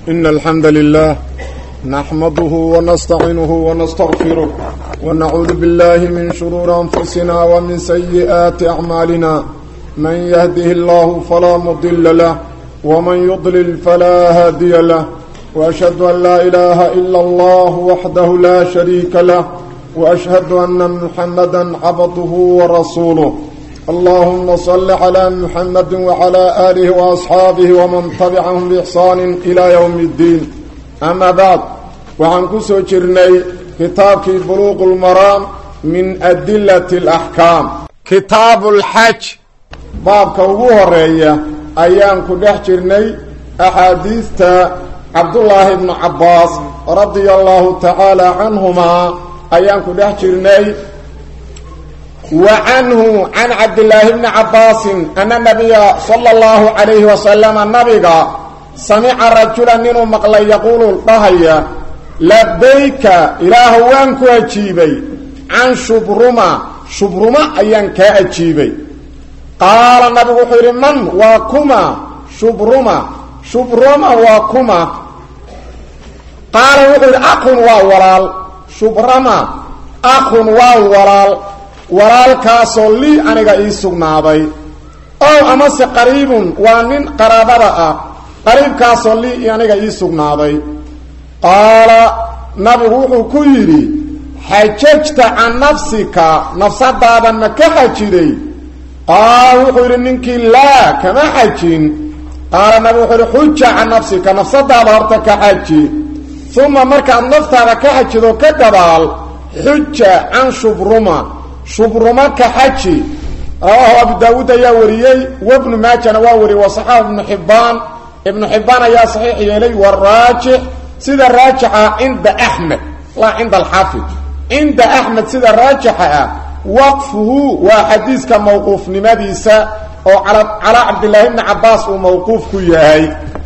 إن الحمد لله نحمده ونستعينه ونستغفره ونعوذ بالله من شرور أنفسنا ومن سيئات أعمالنا من يهده الله فلا مضل له ومن يضلل فلا هادي له وأشهد أن لا إله إلا الله وحده لا شريك له وأشهد أن محمدا عبده ورسوله اللهم صل على محمد وعلى آله وأصحابه ومن تبعهم بإحسان إلى يوم الدين أما بعد وعن كسو جرني كتاب بلوغ المرام من أدلة الأحكام كتاب الحج باب كوغوه الرئية أيام كدح جرني أحاديث عبد الله بن عباس رضي الله تعالى عنهما أيام كدح جرني وعنه عن عبد الله بن عباس أن النبي صلى الله عليه وسلم النبي سمع رجلا منه مقلا يقول الضهية لبيك إله وانك أجيبي عن شبرما شبرما أيانك أجيبي قال النبي خير من وكما شبرما شبرما وكما قال وحير أخ وورال شبرما أخ وورال walaalkaasoo lii aniga ii sugnaaday ow amase qariibun waa nin qaraabada ah qariibkaasoo lii aniga ii sugnaaday qaala nabigu wuxuu ku yidhi xajajta can nafsika nafsadaada ma ka xajiday qaala wuxuu yidhi ninkii laa kama xajin qaala nabigu wuxuu yidhi xuja can nafsika nafsadaada horta ka xaji uma markaad naftaada ka xajido ka gadaal xuja can shubruma shubruma ka xaji rawaahu abu daawuud ayaa wariyey wabnu maajana waa wariyey wasaxaab ibnu xibbaan ibnu xibbaan ayaa saxiix yeelay waraajix sida raajixa cinda axmed laa cinda alxaafid cinda axmed sida raajixa ah waqfuhu waa xadiiska mawquufnimadiisa oo calaa cabdillaahi bni cabaas uu mawquuf ku yahay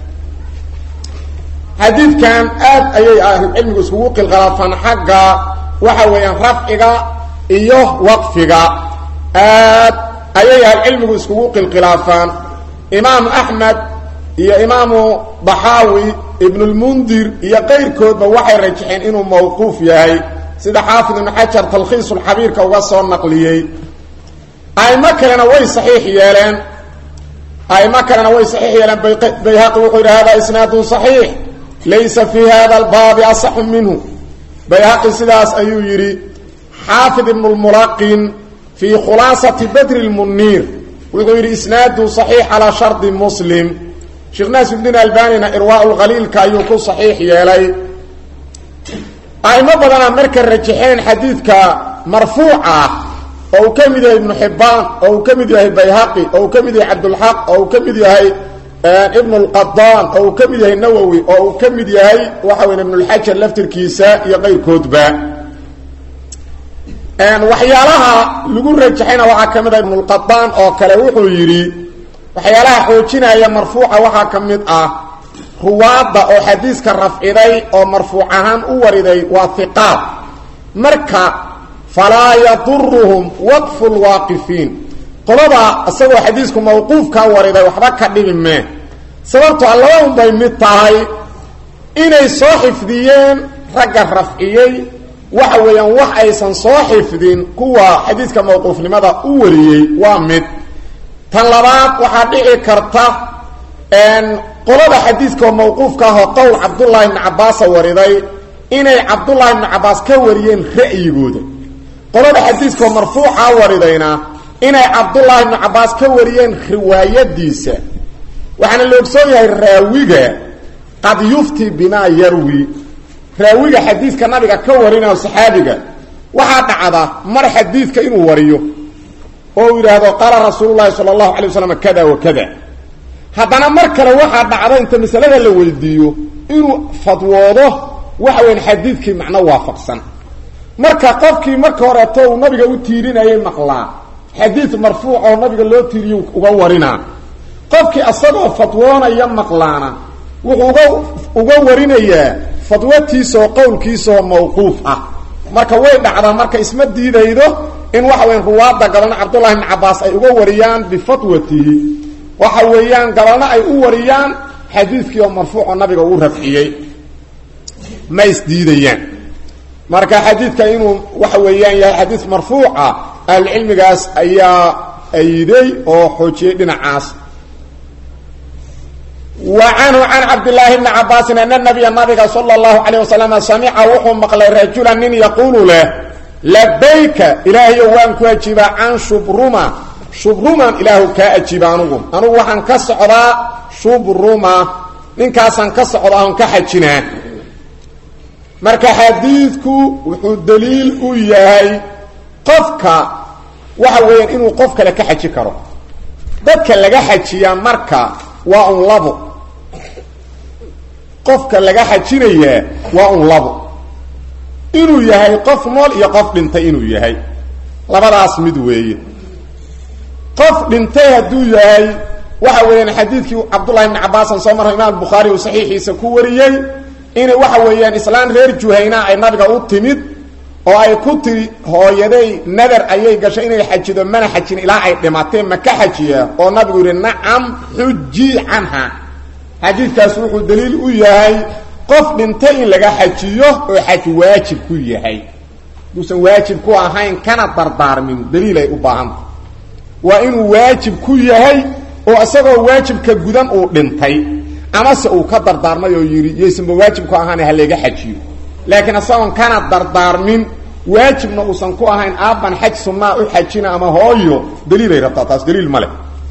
xadiidkan aad ayay ahlucilmigu iskugu qilqalaafaan xagga waxa weeyaan rafciga iyo waqfiga aad ayay ahlucilmigu iskugu qilqilaafaan imaamu axmed iyo imaamu daxaawi ibnulmundir iyo qayrkoodba waxay rajaxeen inuu mawquuf yahay sida xaafid ibnu xajar talkhiisulxabiirka uga soo naqliyey aimo kalena way saxiix yeeleen aimo kalena way saxiix yeeleen bayhaqi wuxuu yidhi hada isnaadun saxiix laysa fii hada albaabi asaxu minhu bayhaqi sidaas ayuu yidhi xaafid ibn lmulaqin fii khulaasati badri lmuniir wuxuu yidhi isnaadu saxiix calaa shardi muslim sheekh naasirdiin albanina irwaa lkhaliilka ayuu ku saxiix yeelay aimo badana marka rajaxeen xadiidka marfuuc ah oo uu ka mid yahay ibnu xibbaan oo uu ka mid yahay bayhaqi oo uu ka mid yahay cabdulxaq oo uu ka mid yahay ibnu lqadaan oo uu ka mid yahay nawowi oo uu ka mid yahay waxa weya ibnulxajar laftirkiisa iyo qayrkoodba waxyaalaha lagu rajaxayna waxaa ka mid ah ibnulqadaan oo kale wuxuu yidhi waxyaalaha xoojinaya marfuuca waxaa ka mid ah ruwaadda oo xadiiska rafciday oo marfuuc ahaan u wariday waa hiqaad marka falaa yaduruhum waqfu lwaaqifiin qolada isagoo xadiisku mawquufkaa wariday waxba ka dhibi mee sababto a laba unbay mid tahay inay soo xifdiyeen ragga rafciyey waxa weeyaan wax aysan soo xifdin kuwa xadiidka mawquufnimada u wariyey waa mid tan labaad waxaa dhici karta qolada xadiidka oo mawquufka ahoo qowl cabdullaahi ibni cabbaasa wariday inay cabdullaahi ibni cabbaas ka wariyeen ra'yigooda qolada xadiidkaoo marfuuca waridayna inay cabdullaahi ibni cabbaas ka wariyeen riwaayadiisa waxaana la ogsoon yahay raawiga qad yufti bimaa yarwi raawiga xadiidka nabiga ka warinayo saxaabiga waxaa dhacda mar xadiidka inuu wariyo oo uu yidhaahdo qaala rasuulu llahi sala allahu alay waslam kada wa kada haddana mar kale waxaa dhacda inta masalada la weydiiyo inuu fadwoodo waxa weyan xadiidkii macno waafaqsan marka qofkii marka horeeto uu nabiga u tiirinayay maqlaa xadiid marfuuc oo nabiga loo tiiriyo uga warinaa qofkii asagoo fadwoonaya maqlaana wuxuu uga uga warinayaa fadwatiisaoo qowlkiisaoo mawquuf ah marka way dhacdaa marka isma diidaydo in waxa weyan ruwaadda gabalna cabdullahi ibni cabbaas ay uga wariyaan bifatwatihi waxa weeyaan gabalna ay u wariyaan xadiidkii oo marfuucoo nabiga uu rafciyey ma isdiidayaan marka xadiidka inuu waxa weeyaan yahay xadiid marfuuca ahlucilmigaas ayaa ayday oo xoojiyey dhinacaas wa canhu can cabdillaahi bni cabaasin ana nabiya nabiga sala allahu calayh wasalam samica wuxuu maqlay rajulan nin yaquulu leh labayka ilaahayo waan ku ajiibaa can shubruma shubruman ilaahu kaa ajiiba anugu anugu waxaan ka socdaa shubruma ninkaasaan ka socdaa on ka xajinaa marka xadiidku wuxuu daliil u yahay qofka waxa weeyaan inuu qof kale ka xaji karo dadka laga xajiyaa marka waa un labo qofka laga xajinayaa waa un labo inuu yahay qof nool iyo qof dhintay inuu yahay labadaas mid weeye qof dhintay hadduu yahay waxa weeyaan xadiidkii cabdullahi bni cabaasan soo marray imaam bukhaari uu saxiixiisa ku wariyey inay waxa weeyaan islaan reer juhayna ay nabiga u timid oo ay ku tiri hooyaday nadar ayay gashay inay xajido mana xajin ilaa ay dhimatee ma ka xajiyaa oo nabigu yidhi nacam xuji canha xadiidkaas wuxuu daliil u yahay qof dhintay in laga xajiyo oo xaj waajib ku yahay duusan waajib ku ahayn kana dardaarmin daliilay u baahanta waa inuu waajib ku yahay oo isagoo waajibka gudan uu dhintay amase uu ka dardaarmay oo yidhi yaysanba waajib ku ahaan halayga xajiyo laakiin isagoon kana dardaarmin waajibna uusan ku ahayn aabban xaj sunnaa u xajina ama hooyo daliilay rabtaa taas daliil ma leh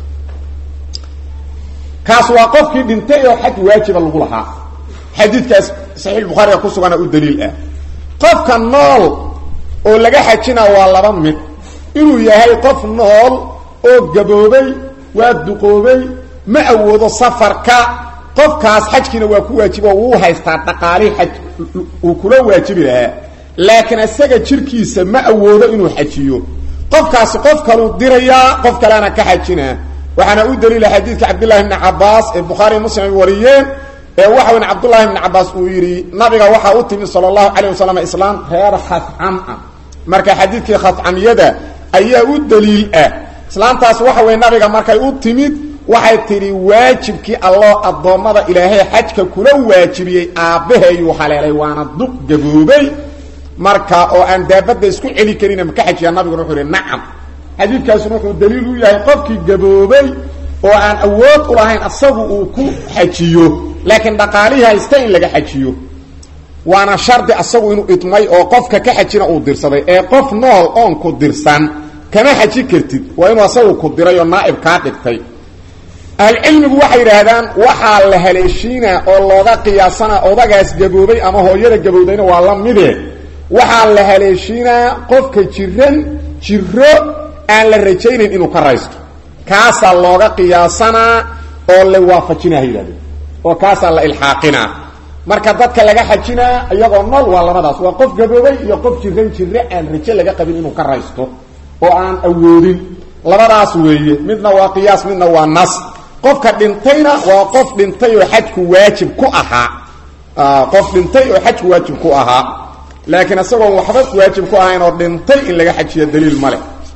kaas waa qofkii dhintay oo xaj waajiba lagu lahaa xadiidkaas saxiix bukhaariga ku sugana u daliil ah qofka nool oo laga xajina waa laba mid inuu yahay qof nool oo gaboobay waa duqoobay ma awoodo safarka qofkaas xajkiina waa ku waajibo wuu haystaa dhaqaalihii xaj uu kula waajibi lahaa laakiin isaga jirkiisa ma awoodo inuu xajiyo qofkaasi qof kaluu dirayaa qof kalena ka xajinaa waxaana u daliila xadiidka cabdullahi bni cabaas ee bukhaari muslim ay wariyeen ee waxa weyn cabdullaahi bni cabaas uu yidhi nabiga waxaa u timid sala allahu calayh wasalam islaam reer khascam ah marka xadiidkii khascamyada ayaa u daliil ah islaamtaas waxa weye nabiga markay u timid waxay tidhi waajibkii alloo addoommada ilaahay xajka kula waajibiyey aabbaheeyuu haleelay waana duq gaboobay marka oo aan daabadda isku celi karina maka xajiyaa nabiguna wuxuu ihi nacam xadiidkaasuna wuxuu daliil u yahay qofkii gaboobay oo aan awood u lahayn asagu uu ku xajiyo laakiin dhaqaalihii haysta in laga xajiyo waana shardi asagu inuu idmay oo qofka ka xajina uu dirsaday ee qof nool oon ku dirsan kama xaji kartid waa inuu asagu ku diray oo naa'ib kaa dhigtay ahlucilmigu waxay yidhaahdaan waxaa la haleeshiinaa oo looga qiyaasana odagaas gaboobay ama hooyada gabowdayna waa la mide waxaa la haleeshiinaa qofka jiran jiro aan la rajaynayn inuu ka raysto kaasaa looga qiyaasanaa oo la waafajinaa ha yidhahdeen oo kaasaa la ilxaaqinaa marka dadka laga xajinaa iyagoo nool waa labadaas waa qof gaboobay iyo qof jiran jiro aan rajo laga qabin inuu ka raysto oo aan awoodin labadaas weeye midna waa qiyaas midna waa nas qofka dhintayna waa qof dhintay oo xajku waajib ku ahaa qof dhintay oo xajku waajib ku ahaa laakiin isagoon waxba waajib ku ahayn oo dhintay in laga xajiyo daliil male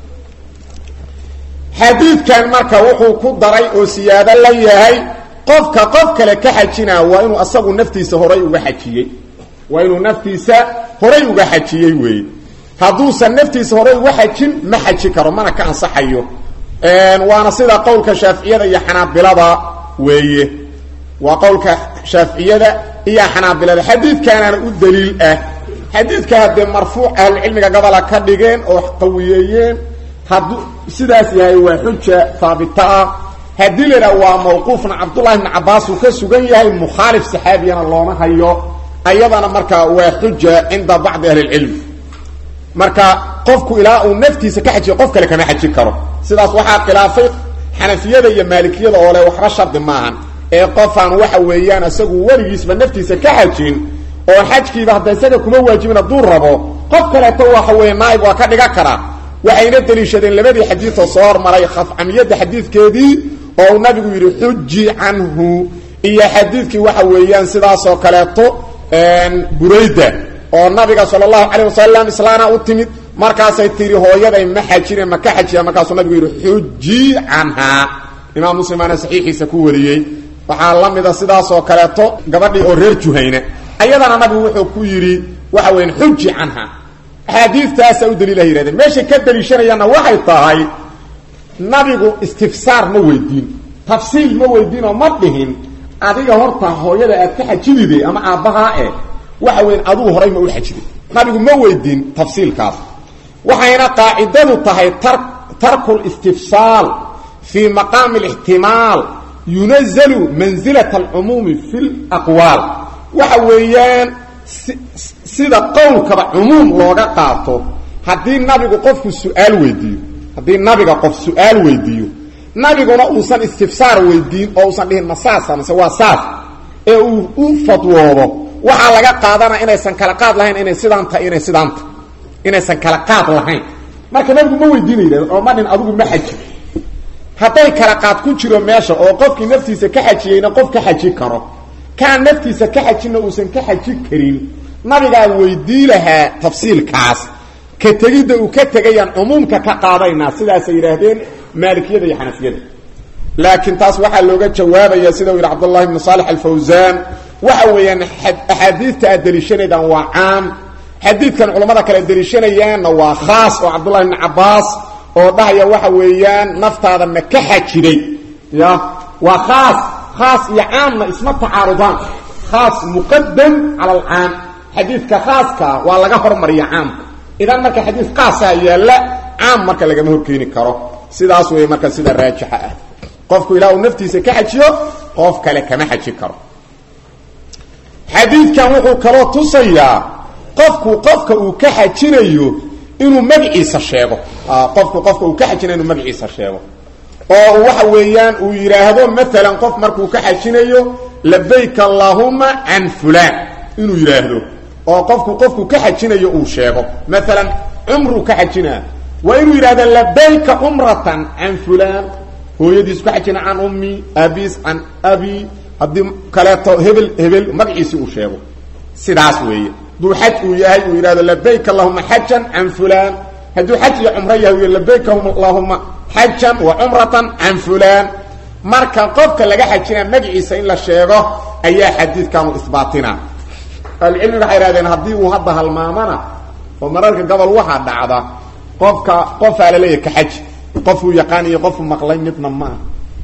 xadiidkan marka wuxuu ku daray oo siyaado la yahay qofka qof kale ka xajinaa waa inuu asagu naftiisa horay uga xajiyey waa inuu naftiisa horay uga xajiyey weeye hadduusan naftiisa horay uga xajin ma xaji karo mana ka ansaxayo waana sida qowlka shaaficiyada iyo xanaabilada weeye waa qowlka shaaficiyada iyo xanaabilada xadiidkaanaana u daliil ah xadiidka haddee marfuuc ahlucilmiga gobola ka dhigeen oo qawiyeeyeen hadduu sidaas yahay waa xuja haabita ah haddii la idhaha waa mawquufna cabdullahi bni cabaas uu ka sugan yahay mukhaalif saxaabiyana looma hayo ayadana marka waa xuja cinda bacdi ahli lcilm marka qofku ilaa uu naftiisa ka xajiyo qof kale kama xajin karo sidaas waxaa khilaafay xanafiyada iyo maalikiyada oo le waxba shardi maahan ee qofaan waxa weeyaan isagu weligiisba naftiisa ka xajin oo xajkiiba hadda isaga kuma waajibin hadduu rabo qof kaleeto waxa weeye naaib waa ka dhigan karaa waxayna deliishadeen labadii xadiidoo soo hormaray khafcamiyadda xadiidkeedii oo uu nabigu yidhi xuji canhu iyo xadiidkii waxa weeyaan sidaasoo kaleeto burayda oo nabiga sal allahu calayh wasalam islaana u timid markaasay tiri hooyaday ma xajine ma ka xajiya markaasuu nabigu yidhi xuji canhaa imaam muslimaana saxiixiisa ku wariyey waxaa la mida sidaas oo kaleeto gabadhii oo reer juhayna ayadana nabigu wuxuu ku yidhi waxa weyan xuji canha axaadiistaasa u daliilaha yihahdeen meeshay ka daliishanayaanna waxay tahay nabigu istifsaar ma weydiin tafsiil ma weydiin oo ma dhihin adiga horta hooyada aad ka xajidide ama aabbahaa eh waxa weyan aduu horay ma u xajiday nabigu ma weydiin tafsiilkaas waxayna qaacidadu tahay tar tarku listifsaal fii maqaami alixtimaal yunazalu manzilat alcumuumi fi laqwaal waxa weeyaan sida qowlkaba cumuum looga qaato haddii nabigu qofku su-aal weydiiyo haddii nabiga qof su-aal weydiiyo nabiguna uusan istifsaar weydiin oo uusan dhihin ma saasa mase waa saas ee uu u fadwoodo waxaa laga qaadanaa inaysan kala qaad lahayn inay sidaanta inay sidaanta inaysan kala qaad lahayn marka nabigu ma weydiinayda oo ma dhin adigu ma xaji hadday kala qaad ku jiro meesha oo qofkii naftiisa ka xajiyeyna qof ka xaji karo kaan naftiisa ka xajinna uusan ka xaji karin nabigaa weydii lahaa tafsiilkaas ka tegidda uu ka tegayaan cumuumka ka qaadaynaa sidaasay yidhaahdeen maalikiyada iyo xanafiyada laakiin taas waxaa looga jawaabaya sida uu yidhi cabdullahi ibnu saalex alfawsaan waxa weeyaan axaadiidta aad deliishanaydaan waa caam xadiidkan culammada kale deliishanayaanna waa khaas oo cabdullahi ibni cabbaas oo dhahaya waxa weeyaan naftaada ma ka xajiday ya waa khaas khaas iyo caamna isma tacaarudaan khaas muqadam cala alcaam xadiidka khaaskaa waa laga hormariya caamka idan marka xadiid khaasaa yaalla caam marka lagama horkeeni karo sidaas wey marka sida raajixa ah qofku ilaa uu naftiisa ka xajiyo qof kale kama xaji karo xadiidkan wuxuu kaloo tusayaa qofku qofka uu ka xajinayo inuu magaciisa sheego qofku qofka uu ka xajinayo inuu magaciisa sheego oo waxa weeyaan uu yidhaahdo maalan qof markuu ka xajinayo labayk allahuma can fulaan inuu yidhaahdo oo qofku qofku ka xajinayo uu sheego maalan cumruu ka xajinaa waa inuu yidhahdo labayka cumratan can fulaan hooyadiisu ka xajina can ummi aabis can abi haddii kaleeto hebel hebel magaciisi uu sheego sidaas weeye hadduu xaj uu yahay uu yidhahdo labayk allahuma xajan can fulaan hadduu xaj iyo cumro yahay uu labayk allahuma xajan wa cumratan can fulaan marka qofka laga xajinaa magaciisa in la sheego ayaa xadiidkanu isbaatina ahlucilmiga waxay ihahdeen haddii uu hadda halmaamana oo mararka gobol waxaa dhacda qofka qofaa laleeyahay ka xaji qofuu yaqaan iyo qofuu maqlay midna maaha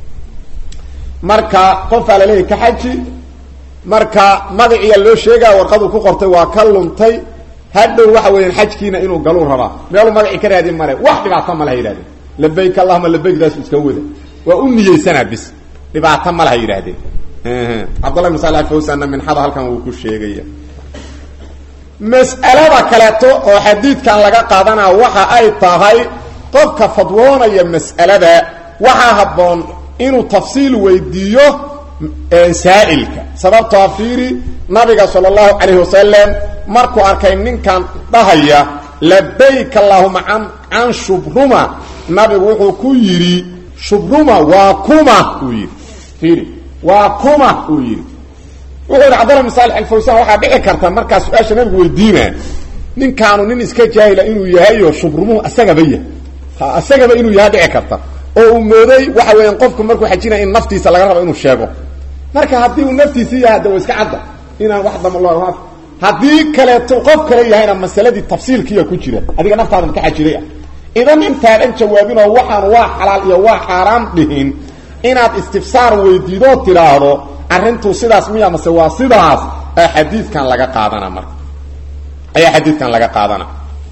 marka qofaa laleeyahay ka xaji marka magaciiya loo sheegaa warqaduu ku qortay waa ka luntay hadhow waxa weeyaan xajkiina inuu galuu rabaa meeluu magacii ka raadin male wax dhibaato ma laha yidhahdeen labayk allahuma labaykdaas iska wada waa u niyeysanaa bis dhibaato ma laha yidhahdeen cabdullah ibn sal fawsanna minxada halkan wuu ku sheegaya mas'alada kaleeto oo xadiidkan laga qaadanaa waxa ay tahay qofka fadwoonaya mas'alada waxaa habboon inuu tafsiil weydiiyo saa'ilka sababtoo fiiri nabiga sala allahu calayhi wasalam markuu arkay ninkan dhahaya labayk allahuma an can shubruma nabigu wuxuu ku yidhi shubruma waa kuma uu yidhi fiiri waa kuma uu yidhi wuxuu yidhi cabdalla bin saalix alfawsan waxaa dhici karta markaa su-aasha nabigu weydiina ninkaanu nin iska jaahila inuu yahayo shubrumuhu asagaba yahay ha asagaba inuu yahay dhici karta oo uu mooday waxa weeyaan qofku markuu xajinaya in naftiisa laga rabo inuu sheego marka haddii uu naftiisi yahay hadda wa iska cadda inaan wax dama lo haddii kaleeto qof kale yahayna masaladii tafsiilkiiya ku jira adiga naftaadan ka xajiday ah idan intaadan jawaabinoo waxaan waa xalaal iyo waa xaaraam dhihin inaad istifsaar weydiidoo tidhaahdo arrintu sidaas miya mase waa sidaas a xadiidkan laga qaadana marka ayaa xadiidkan laga qaadana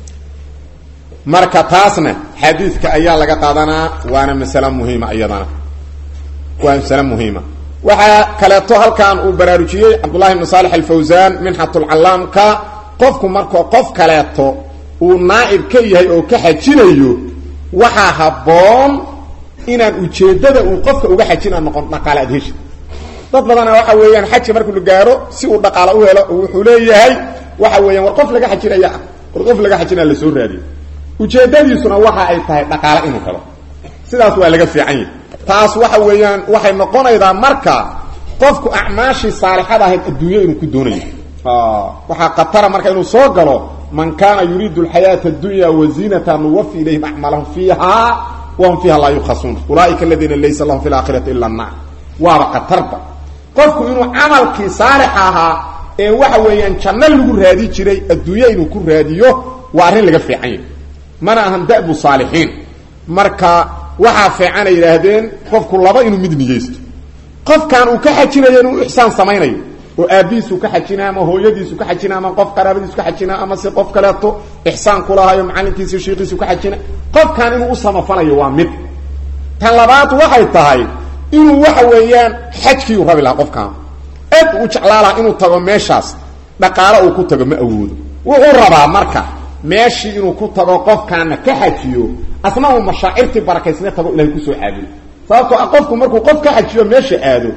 marka taasna xadiidka ayaa laga qaadanaa waana masale muhiima iyadana waa masale muhiima waxaa kaleeto halkan uu baraarujiyey cabdullahi ibnu saalix alfawsaan minxatulcallaamka qofku markoo qof kaleeto uu naa'ib ka yahay oo ka xajinayo waxaa habboon inaan ujeeddada uu qofka uga xajina noqon dhaqaale aad heshi dad badana waxa weeyaan xaji markuu la gaaro si uu dhaqaalo u helo wuxuu leeyahay waxa weeyaan war qof laga xajinaya ah war qof laga xajinaya la soo raadiyo ujeeddadiisuna waxa ay tahay dhaqaale inuu helo sidaas waa laga fiican yahay taas waxa weeyaan waxay noqonaydaa marka qofku acmaashii saalixada ahayd adduunyo inuu ku doonayo waxaa khatara marka inuu soo galo man kaana yuriidu alxayaata addunya waziinata nuwafi ilayhim acmaalahum fiiha wahum fiiha laa yukhasuun ulaaika aladiina laysa lahum fi laakhirati ila annaar waaba khatarba qofku inuu camalkii saalix ahaa ee waxa weeyaan janno lagu raadi jiray adduunya inuu ku raadiyo waa arrin laga fiican yahay mana ahan da'bu saalixiin marka waxaa fiican ay yidhaahdeen qofku laba inuu mid niyeysto qofkan uu ka xajinayo inuu ixsaan samaynayo oo aabbihiisuu ka xajina ama hooyadiisu ka xajina ama qof qaraabadiisu ka xajina ama si qof kaleeto ixsaan kulahayo macalinkiisi shiikiisu ka xajina qofkan inuu u samafalayo waa mid tan labaad waxay tahay inuu waxa weeyaan xajkiiu rabi lahaa qofkan aad u jeclaa lahaa inuu tago meeshaas dhaqaalo uu ku tago ma awoodo wuxuu rabaa marka meeshii inuu ku tago qofkaana ka xajiyo asna uu mashaacirtii barakaysne tago ilahay kusoo caabudo sababtoo ah qofku markuu qof ka xajiyo meesha aado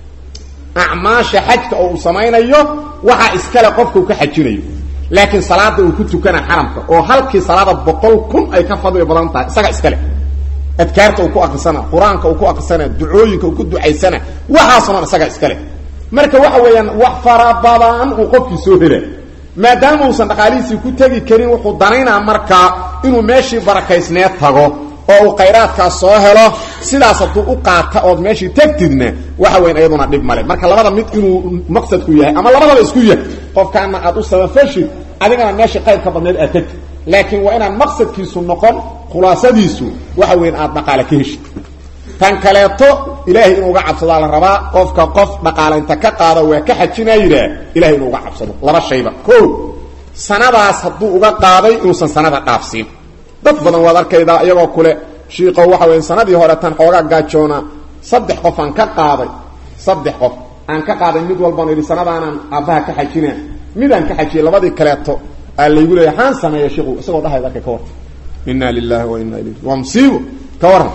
acmaasha xajka oo uu samaynayo waxaa iskale qofka uu ka xajinayo laakiin salaada uu ku tukana xaramka oo halkii salaada boqol kun ay ka fadli badan tahay isaga iskale adkaarta uu ku akrisana qur-aanka uu ku akrisana ducooyinka uu ku ducaysana waxaasoo dhan isaga iskale marka waxa weeyaan wax fara badan uu qofkii soo hela maadaama uusan dhaqaalihiisii ku tegi karin wuxuu danaynaa markaa inuu meeshii barakaysneed tago oo uu khayraadkaas soo helo sidaas hadduu u qaata ood meeshii tegtidna waxa weyan iyaduna dhib male marka labada mid inuu maqsadku yahay ama labadaba isku yahay qofkaana aad u sabafashid adigana meeshii qaybka badneed aad tegtid laakiin waa inaan maqsadkiisu noqon khulaasadiisu waxa weyan aad dhaqaale ka heshid tan kaleeto ilaahay inuu uga cabsadaa la rabaa qofka qof dhaqaale inta ka qaado waa ka xajinaa yidhaah ilahay inuu uga cabsado laba shayba o sanadaas hadduu uga qaaday inuusan sanada dhaafsiin dad badan waad arkaydaa iyagoo kule shiiqo waxa weya sanadii hore tan xoogaa gaajoona saddex qof aan ka qaaday saddex qof aan ka qaaday mid walbaan idhi sanadaanaan aabbaha ka xajina midaan ka xajiyay labadii kaleeto aa laygu leeya haan sameeya shiiku isagoo dhahayd arkay ka warran inna lilahi wa inna ilayhi waa musiibo ka warran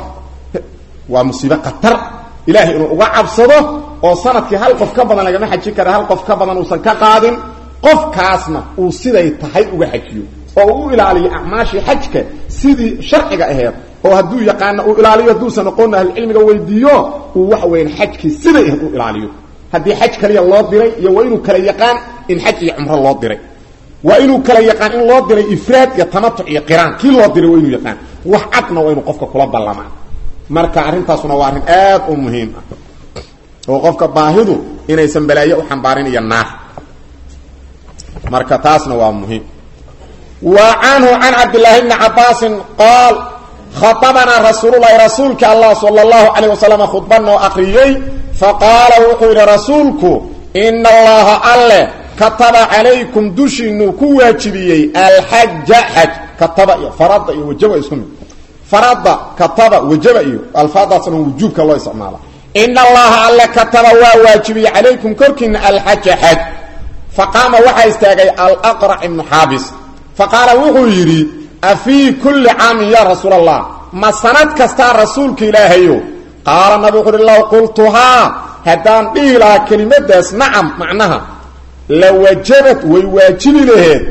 waa musiibo khatar ilaahay inuu uga cabsado oo sanadkii hal qof ka badan lagama xajin kara hal qof ka badan uusan ka qaadin qofkaasna uu siday tahay uga xajiyo oo uu u ilaaliyo acmaashii xajka sidii sharciga aheed oo hadduu yaqaana uu ilaaliyo hadduusan aqoonna ahlucilmiga weydiiyo uu waxa weyan xajkii siday aheed u ilaaliyo haddii xaj kaliya loo diray iyo waa inuu kala yaqaan in xaj iyo cumro loo diray waa inuu kala yaqaan in loo diray ifraad iyo tamatuc iyo qiraan kii loo diray waa inuu yaqaan wax cadna waa inuu qofka kula ballamaa marka arrintaasuna waa arrin aad u muhiim ah oo qofka baahidu inaysan balaayo u xambaarin iyo naar marka taasna waa muhiim wa canhu can cabdillaahi bni cabaasin qaal khaطabanaa rasuululahi rasuulka allah sala اllahu calayh wasalam khudba noo akriyey faqaala wuxuu yidhi rasuulku ina allaha alle kataba calaykum dushiinuu ku waajibiyey alxaja xaj kataba iyo farada iyo wajaba isku mid farada kataba wajaba iyo alfaadaasna wujuubka loo isticmaala ina allaha alle kataba waa waajibiyey calaykum korkiina alxaja xaj faqaama waxaa istaagay alaqrac ibnu xaabis faqaala wuxuu yidhi afii kulli caamin yaa rasuul allah ma sanad kastaa rasuulka ilaahayo qaala nabi wuxu uhi low qultuhaa haddaan dhihi lahaa kelimadaas nacam macnaha lawajabad way waajibi laheed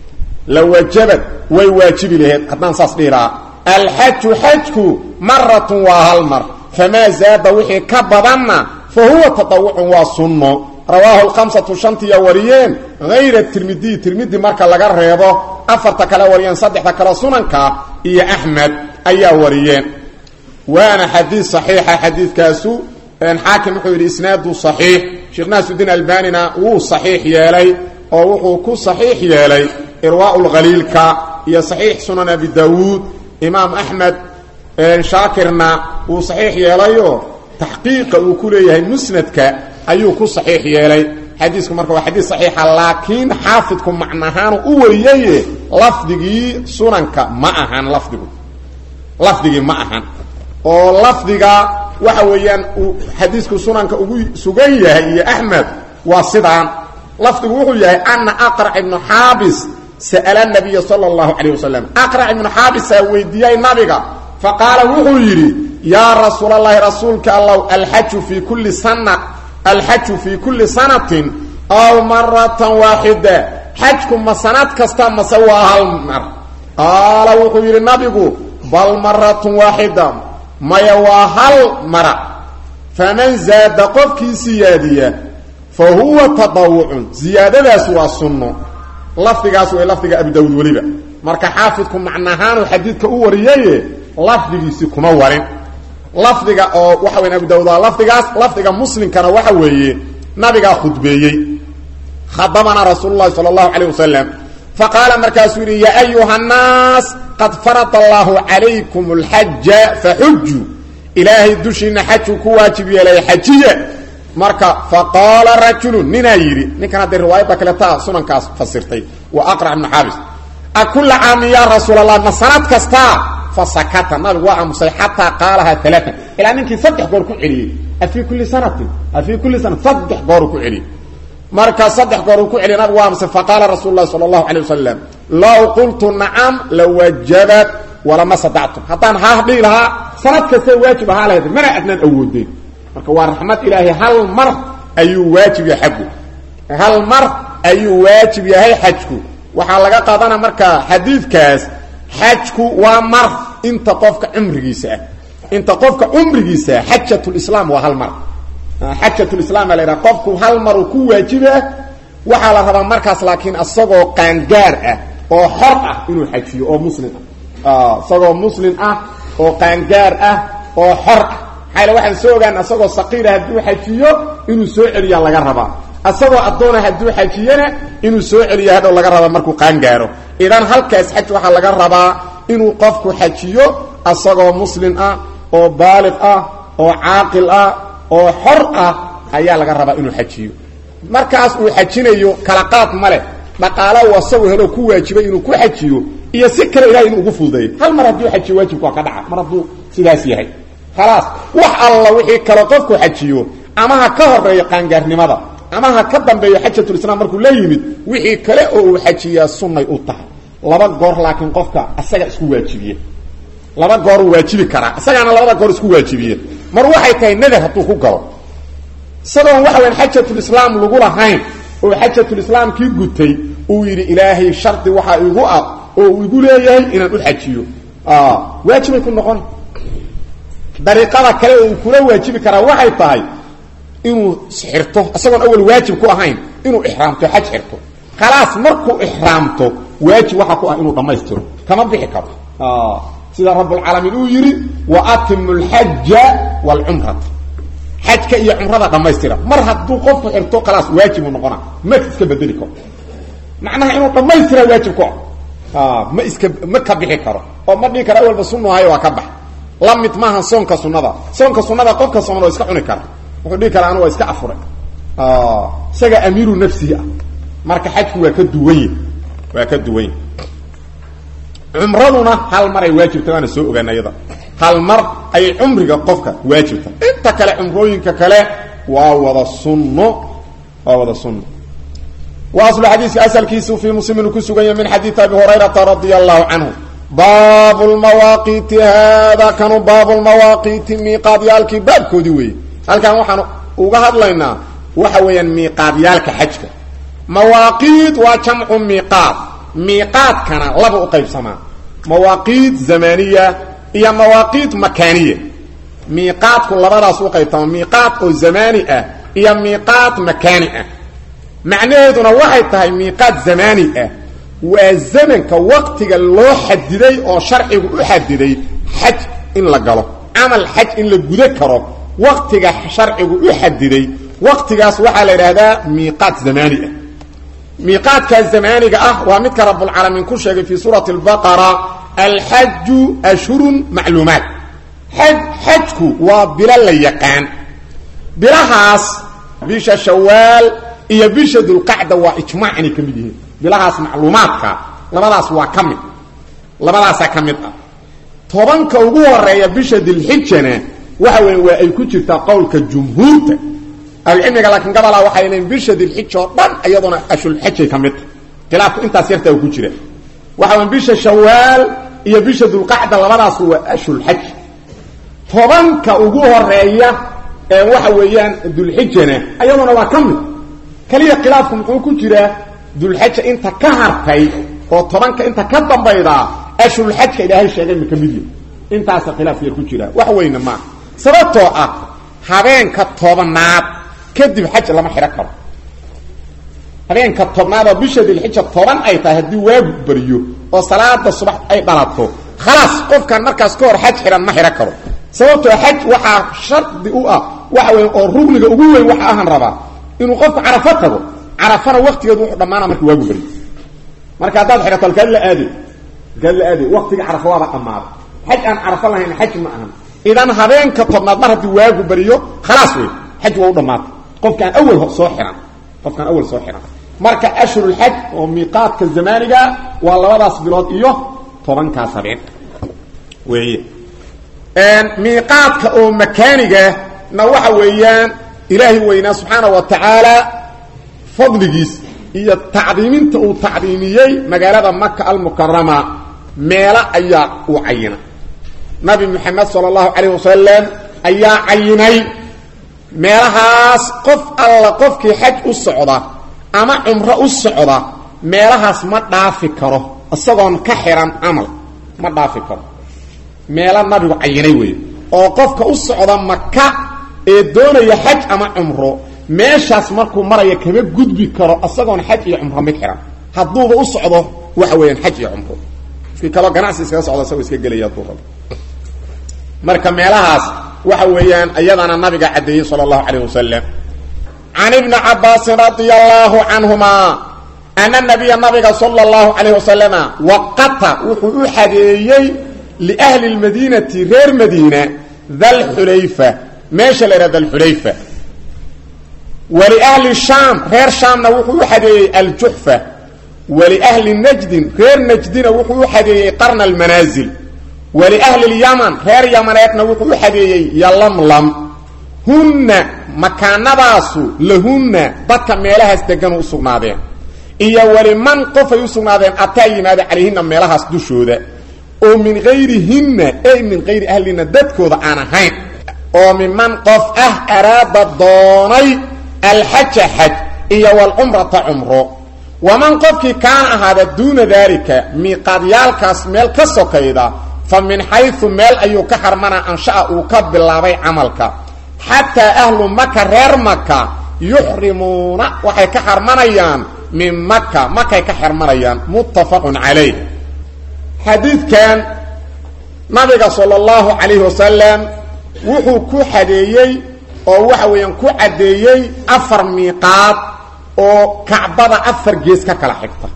lawajabad way waajibi laheed haddaan saas dhihi lahaa alxaju xajku maratun waa hal mar famaa zaada wixii ka badanna fa huwa tadawucun waa sunno rawaahu lkhamsatu shantiya wariyeen hayra tirmidiy tirmidi marka laga reebo afarta kale wariyeen saddexda kale sunanka iyo axmed ayaa wariyeen waana xadiid saxiixa xadiidkaasu xaakim wuxuu yidhi isnaadu saxiix sheekh naasudiin albanina wuu saxiix yeelay oo wuxuu ku saxiix yeelay irwaau lkhaliilka iyo saxiix sunan abi daawuud imaam axmed shaakirna wuu saxiix yeelayo taxqiiqa uu ku leeyahay musnadka ayuu ku saxiix yeelay xadiisku marka waa xadiis saxiixa laakiin xaafidku macnahaanu u wariyaye lafdigii sunanka ma ahan lafdigu lafdigii ma ahan oo lafdiga waxa weeyaan uu xadiisku sunanka ugu sugan yahay iyo axmed waa sidaan lafdigu wuxuu yahay ana aqrac ibnu xaabis sa'ala nabiya sala allahu calayh wasalam aqrac ibnu xaabisaa weydiiyey nabiga faqaala wuxuu yidhi yaa rasuulallaahi rasuulka allow alxaju fii kulli sana alxaju fii kulli sanatin aw maratan waaxida xajku ma sanad kasta mase waa hal mar qaala wuxuu yidhi nabigu bal maratun waaxida maya waa hal mara faman zaada qofkii siyaadiya fa huwa tadawucun ziyaadadaas waa sunno lafdigaas way lafdiga abi dawud weliba marka xaafidku macnahaanu xadiidka u wariyaye lafdigiisi kuma warin lafdiga oo waxa weya abu dawud waa lafdigaas lafdiga muslimkana waxa weeye nabigaa khudbeeyey khadabana rasuulu lahi sala allahu calayh wasalam faqaala markaasuu yidhi yaa ayuha nnaas qad farada allaahu calaykum alxaja faxujuu ilaahay dushiina xajuu ku waajib yeelay xajiya marka faqaala rajulun ninaa yidhi ninkan hadday riwaayadda kaletaa sunankaas fasirtay waa aqrac ibnu xaabis a kulla caamin yaa rasuul allah ma sanad kastaa fa sakata nabigu waa aamusay xataa qaalahaa alaaan ilaa ninkii saddex goor ku celiyey afii kulli sanatin afii kulli sanat saddex gooru ku celiyey marka saddex goor uu ku celiya nabigu waa aamusay faqaala rasuulu lahi sala allahu calay wasalam low qultu nacam lawajabat walama sadactum haddaan haah dhihi lahaa sanad kastay waajib ahaa lahayd mana adnaan awoodeen marka waa raxmad ilaahay hal mar ayuu waajib yahay xajku hal mar ayuu waajib yahay xajku waxaa laga qaadana marka xadiidkaas xajku waa mar inta qofka cumrigiisa ah inta qofka cumrigiisa xajatulislaam waa hal mar xajatulislaam baa la yidhaha qofku hal mar uu ku waajibaa waxaa la rabaa markaas laakiin isagoo qaangaar ah oo xor ah inuu xajiyo oo muslim ah isagoo muslim ah oo qaangaar ah oo xor ah maxaa waxaan soo ogaan asagoo saqiira hadduu xajiyo inuu soo celiyaa laga rabaa asagoo addoona hadduu xajiyana inuu soo celiya hadhow laga rabaa markuu qaangaaro idan halkaas xaj waxaa laga rabaa inuu qofku xajiyo asagoo muslim ah oo baaliq ah oo caaqil ah oo xor ah ayaa laga rabaa inuu xajiyo markaas uu xajinayo kala qaad ma leh dhaqaala uu asagoo helo ku waajibay inuu ku xajiyo iyo si kale ilahay inuu ugu fududeeyo hal mar hadduu xajiyo waajibku waa ka dhaca mar hadduu sidaas yahay khalaas wax alla wixii kale qofku xajiyo ama ha ka horeeyo qaangaarnimada ama ha ka dambeeyo xajatulislaam markuu la yimid wixii kale oo uu xajiyaa sunnay u tahay laba goor laakiin qofka asaga isku waajibiye laba gooruu waajibi karaa isagaana labada goor isku waajibiye mar waxay tahay nadar hadduu ku galo isagoon waxa wayaan xajatulislaam lagu lahayn oo xajatulislaamkii gutay uu yidhi ilaahay shardi waxaa igu ah oo uu igu leeyahay inaan u xajiyo waajibay ku noqon dariiqada kale oo uu kula waajibi karaa waxay tahay inuu xirto isagoon awal waajib ku ahayn inuu ixraamto xaj xirto khalaas markuu ixraamto waajib waxaa ku ah inuu dhammaystiro kama bixi karo sida rabbulcaalamiin uu yidhi wa atimu alxaja waalcumrata xajka iyo cumrada dhammaystira mar hadduu qofku xirto khalaas waajibu noqona ma iska bedeli karo macnaha inuu dhammaystira waajib ku ah ma iska ma ka bixi karo oo ma dhihi karo awalba sunnahayo waa ka bax la mid maaha soonka sunnada soonka sunnada qofka sooman oo iska cuni kara wuxuu dhihi karaa anu waa iska afuray isaga amiiru nafsihi ah marka xajku waa ka duwanye waa ka duwanye cumraduna hal mar ay waajibta waana soo ogaana iyada hal mar ayay cumriga qofka waajibta inta kale cumrooyinka kale waa wada sunno waa wada sunno wa aslu xadiiska asalkiisu fii muslimin ku sugan yahay min xadiidi abi hurayrata radia allahu canhu baab lmawaaqiiti hada kanu baab lmawaaqiiti miiqaadyaalkii baabkoodii weeye halkan waxaan uga hadlaynaa waxa weeyaan miiqaadyaalka xajka mawaaqiid waa jamcu miiqaad miiqaadkana laba u qaybsamaa mawaaqiid zamaniya iyo mawaaqiid makaaniya miiqaadku labadaas u qaybtama miiqaad oo zamaani ah iyo miiqaad makaani ah macnaheeduna waxay tahay miiqaad zamaani ah waa zamanka waqtiga loo xadiday oo sharcigu u xadiday xaj in la galo camal xaj in la guda karo waqtiga sharcigu u xadiday waqtigaas waxaa la yidhaahdaa miiqaad zamaani ah miiqaadkaas zamaaniga ah waa midka rabbulcaalamiin ku sheegay fii suurati albaqara alxaju ashhurun macluumaat xaj xajku waa bilo la yaqaan bilahaas bisha shawaal iyo bisha dulqacda waa ijmaac inay ka mid yihiin bilahaas macluumaadka labadaas waa ka mid labadaasaa ka mid ah tobanka ugu horeeya bisha dilxijana waxa weya waa ay ku jirtaa qowlka jumhuurta ahlucilmiga laakiin gabalaa waxay leeyiin bisha dilxija oo dhan iyadoona ashulxajay ka midta khilaafku intaas yartaa uu ku jira waxa weya bisha shawaal iyo bisha dulqacda labadaasu waa ashulxaj tobanka ugu horeeya ee waxa weeyaan dulxijana iyaduna waa ka mid kaliya khilaafku muxuu ku jiraa dulxaja inta ka hartay oo tobanka inta ka dambaydaa ashulxajka ilaahay sheegay ma ka mid yahi intaasa khilaaf yar ku jira wax weyne maaha sababtoo ah habeenka tobnaad kadib xaj lama xidhan karo habeenka tobnaad oo bisha dilxija toban ay tahay haddii waagu beriyo oo salaada subax ay dhalato khalaas qofkan markaas ka hor xaj xidhan ma xidhan karo sababtoo xaj waxaa shardi u ah waxa weya oo rugniga ugu weyn waxa ahan rabaa inuu qofku carafo tago carafana waktigeedu wuxuu dhammaana marka waagu beri marka haddaad xidhato alkaad la aade alkaad la aade waktiga carafo waaba dhammaada xaj aan carafo lahayn xaj ma ahan idan habeenka tobnaad mar haddii waagu beriyo khalaas wey xaj waa u dhammaatay qofkaan awal soo xihan qofkaan awal soo xihan marka ashhurulxaj oo miiqaadka zamaaniga waa labadaas bilood iyo tobankaas habeen weeye miiqaadka oo makaaniga na waxa weeyaan ilaahay weynaa subxaana wa tacaala fadligiis iyo tacdiiminta uu tacdiimiyey magaalada maka almukarama meelo ayaa uu cayina nabi moxamed sala allahu calayh wasalam ayaa cayinay meelahaas qof alla qofkii xaj u socda ama cumro u socda meelahaas ma dhaafi karo isagoon ka xihan camal ma dhaafi karo meelo nabigu cayinay weeye oo qofka u socda maka ee doonaya xaj ama cumro meeshaas markuu maraya kama gudbi karo isagoon xaj iyo cumro mid xihan hadduuba u socdo waxa weeyaan xaj iyo cumro iskii kaloo ganacsi iskaga socda isagoo iska gelaya hadduu rabo marka meelahaas waxa weeyaan iyadana nabiga caddeeyey sala allahu calayh wasalam can ibni cabaasin radia allahu canhuma ana nabiya nabiga sala allahu calayh wasalama waqata wuxuu u xadeeyey liahli lmadiinati reer madiina dalxulayfa meesha la yidhaha dalxulayfa waliahli shaam reer shaamna wuxuu u xadeeyey aljuxfa waliahli najdin reer najdina wuxuu u xadeeyey qarna almanaasil waliahli lyaman reer yamaneedna wuxuu u xadeeyey yalamlam hunna makaanadaasu lahunna dadka meelahaas deganu u sugnaadeen iyo waliman qofay u sugnaadeen ataa yimaada calayhinna meelahaas dushooda oo min hayrihinna ey min hayri ahlina dadkooda aan ahayn oo miman qof ah araada doonay alxaja xaj iyo walcumrata cumro waman qofkii kaana ahaada duuna daalika miiqaadyaalkaas meel ka sokayda fa min xayu meel ayuu ka xarmanaa ansha'a uu ka bilaabay camalka xataa ahlu maka reer maka yuxrimuuna waxay ka xarmanayaan min maka makay ka xarmanayaan muttafaqun calayh xadiidkan nabiga sala allahu calayhi wasalam wuxuu ku xadeeyey oo waxa weeyaan ku caddeeyey afar miiqaad oo kacbada afar gees ka kala xigta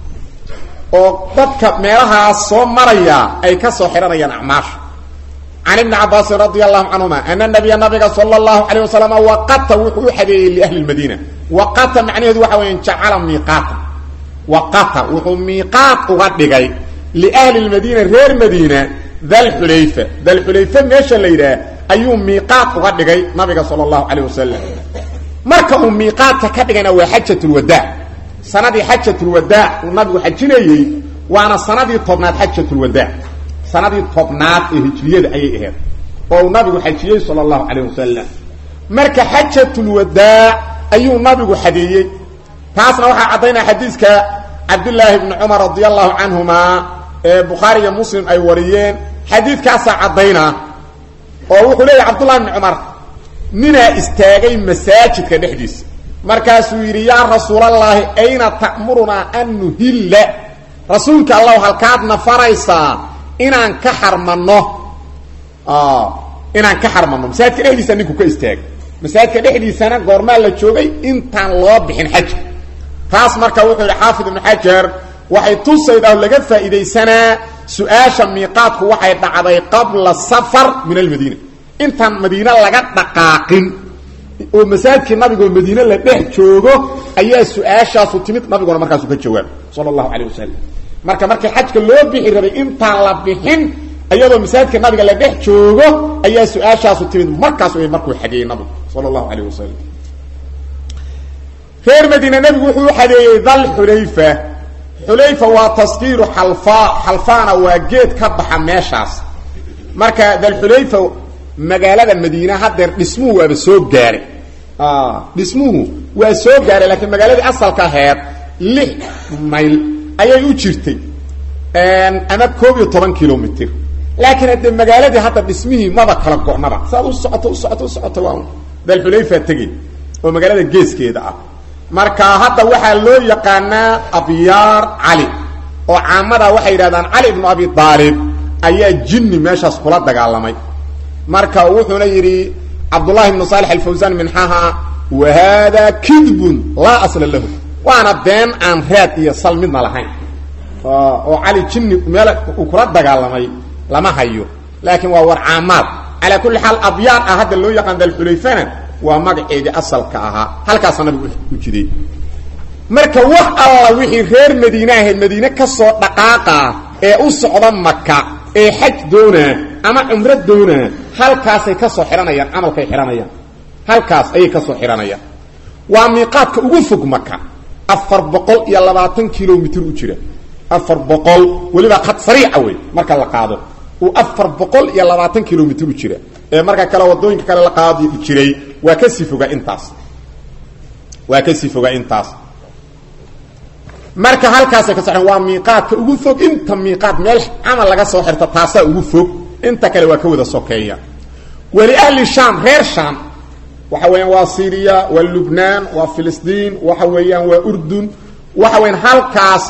oo dadka meelahaas soo maraya ay ka soo xidhanayaan acmaasha can ibni cabaasin radia allahu canhuma ana nabiya nabiga sala allahu calayh wasalam waqata wuxuu u xadeeyey liahli lmadiina waqata macnaheedu waxa weeyaan jacala miiqaata waqata wuxuu miiqaat uga dhigay liahli lmadiina reer madiina dalxulayfa dalxulayfa meesha la yidhaah ayuu miiqaat uga dhigay nabiga sala allahu calayh wasalam marka uu miiqaadka ka dhigayna waa xajatulwadaac sanadii xajatulwadaac uu nabigu xajinayey waana sanadii tobnaad xajatulwadaac sanadii tobnaad ee hijriyada ayay ahayd oo uu nabigu xajiyey sala allahu calayh wasalam marka xajatulwadaac ayuu nabigu xadeeyey taasna waxaa caddaynaya xadiiska cabdillaahi bni cumar radi allahu canhuma ee bukhaari iyo muslim ay wariyeen xadiidkaasaa caddaynaa oo wuxuu leeyahy cabdullahi bni cumar ninaa istaagay masaajidka dhexdiisa markaasuu yidhi yaa rasuulallaahi ayna ta'murunaa an nuhilla rasuulka allahu halkaadna faraysaa inaan ka xarmanno inaan ka xarmanno masaajidka dhexdiisa ninku ka istaagay masaajidka dhexdiisana goormaa la joogay intaan loo bixin xajka taas marka wuxuu yidhi xaafid ibnu xajar waxay tusaydaa laga faa'iidaysanaa su-aasha miiqaadku waxay dhacday qabla safar min almadiina intaan madiine laga dhaqaaqin oo masaajidkii nabigoo madiine la dhex joogo ayaa su-aashaasu timid nabiguna markaasu ka jawaabay sala allahu calayh wasalam marka markii xajka loo bixi rabay intaan la bixin iyadoo masaajidka nabiga la dhex joogo ayaa su-aashaasu timid markaas way markuu xadeeyey nabigu sala allahu calayh wasalam reer madiine nabigu wuxuu u xadeeyey dal xulayfa xulayfa waa taskiiru xalfaa xalfaana waa geed ka baxa meeshaas marka dalxulayfa magaalada madiine haddeer dhismuhu waaba soo gaaray dhismuhu waa soo gaaray laakiin magaaladii asalka aheed lix mayl ayay u jirtay ama koob iyo toban kilomitr laakiin haddee magaaladii hadda dhismihii maba kala go'naba saad u socoto u socoto u socoto waa dalxulayfa tegey oo magaalada geeskeeda ah marka hadda waxaa loo yaqaanaa abyaar cali oo caamada waxay yidhahdaan cali ibnu abi aalib ayaa jinni meeshaas kula dagaalamay marka wuxuuna yidhi cabdullahi ibnu saalix alfawsaan minxaha wa haadaa kidbun laa asla lahu waana been aan raad iyo sal midna lahayn oo cali jinni meel uu kula dagaalamay lama hayo laakiin waa war caamaad calaa kulli xaal abyaan ah hadda loo yaqaan dalxulayfana waa magaceedii asalka ahaa halkaasa nabigu u jiday marka wax alla wixii reer madiine ahayd madiine ka soo dhaqaaqa ee u socda maka ee xaj doonaa ama cumro doonaa halkaasay ka soo xidhanayaan camalkay xidhanayaan halkaas ayay ka soo xidhanayaan waa miiqaadka ugu fog maka afar boqol iyo labaatan kilomitr u jira afar boqol weliba khad sariica wey marka la qaado uu afar boqol iyo labaatan kilomitr u jira ee marka kale wadooyinka kale la qaadi jiray waa kasii fogaa intaas waa kasii fogaa intaas marka halkaasay ka soxeen waa miiqaadka ugu fog inta miiqaad meel camal laga soo xirta taasaa ugu fog inta kale waa ka wada sokeeya weli ahli shaam reer shaam waxa weeyaan waa syriya waa lubnaan waa filistiin waxa weeyaan waa urdun waxa weyaan halkaas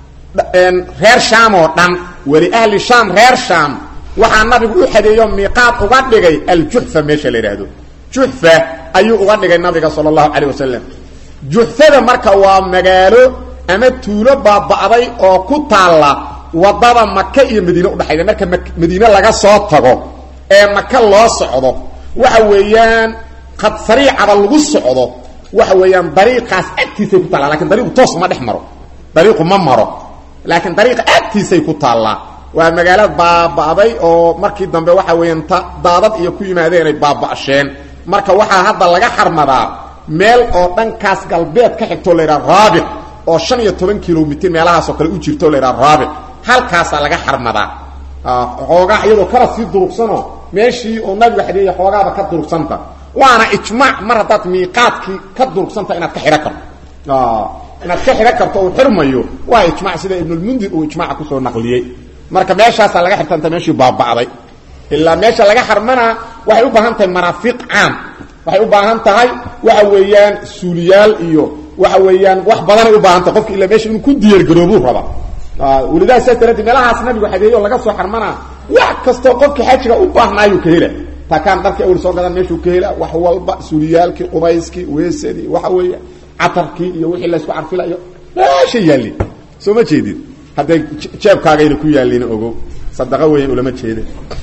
reer shaam oo dhan weli ahli shaam reer shaam waxaa nabigu u xadeeyo miiqaad uga dhigay aljuxfa meesha la yidhaahdo juxfa ayuu uga dhigay nabiga sala allahu calayh wasalam juxfada marka waa magaalo ama tuulo baaba'day oo ku taalla wadada maka iyo madiine udhexayda marka madiine laga soo tago ee maka loo socdo waxa weeyaan qad sariicaba lagu socdo waxa weeyaan dariiqaas agtiisay ku taallaa lakin dariiqu toos ma dhex maro dariiqu ma maro laakiin dariiqa agtiisay ku taallaa waa magaalo baaba'day oo markii dambe waxa weeyaan ta daadad iyo ku yimaadeen ay baaba'sheen marka waxaa hadda laga xarmadaa meel oo dhankaas galbeed ka xigtoo la yidhaha raabic oo shan iyo toban kilomitr meelahaasoo kale u jirto la yidhaha raabic halkaasaa laga xarmadaa xoogaa iyadoo kala sii durugsanoo meeshii uu nabigu xadeeyey xoogaaba ka durugsanta waana ijmaac mar haddaad miiqaadkii ka durugsanta inaad ka xidhan karto inaad ka xidhan karto uu xirmayo waa ijmac sida ibnulmundir uu ijmaaca kusoo naqliyey marka meeshaasaa laga xirtanta meeshii baaba'day ilaa meesha laga xarmanaa waxay u baahan tahay maraafiiq caam waxay u baahan tahay waxa weeyaan suuliyaal iyo waxa weeyaan wax badanay u baahan tahay qofka ilaa meesha inuu ku diyaargaroobuu raba welidaha saas daraaddeed meelahaas nabigu xadeeyo laga soo xarmanaa wax kastoo qofka xajiga u baahnaayuu ka hela takaan dharkii awel soo gadan meeshuu ka hela wax walba suuliyaalkii qubayskii weesadii waxa weeya catarkii iyo wixii laysku carfilayo meesha yaallin soo ma jeedid hadday jeebkaagayna ku yaallin ogo sadaqa weyan ulama jeeda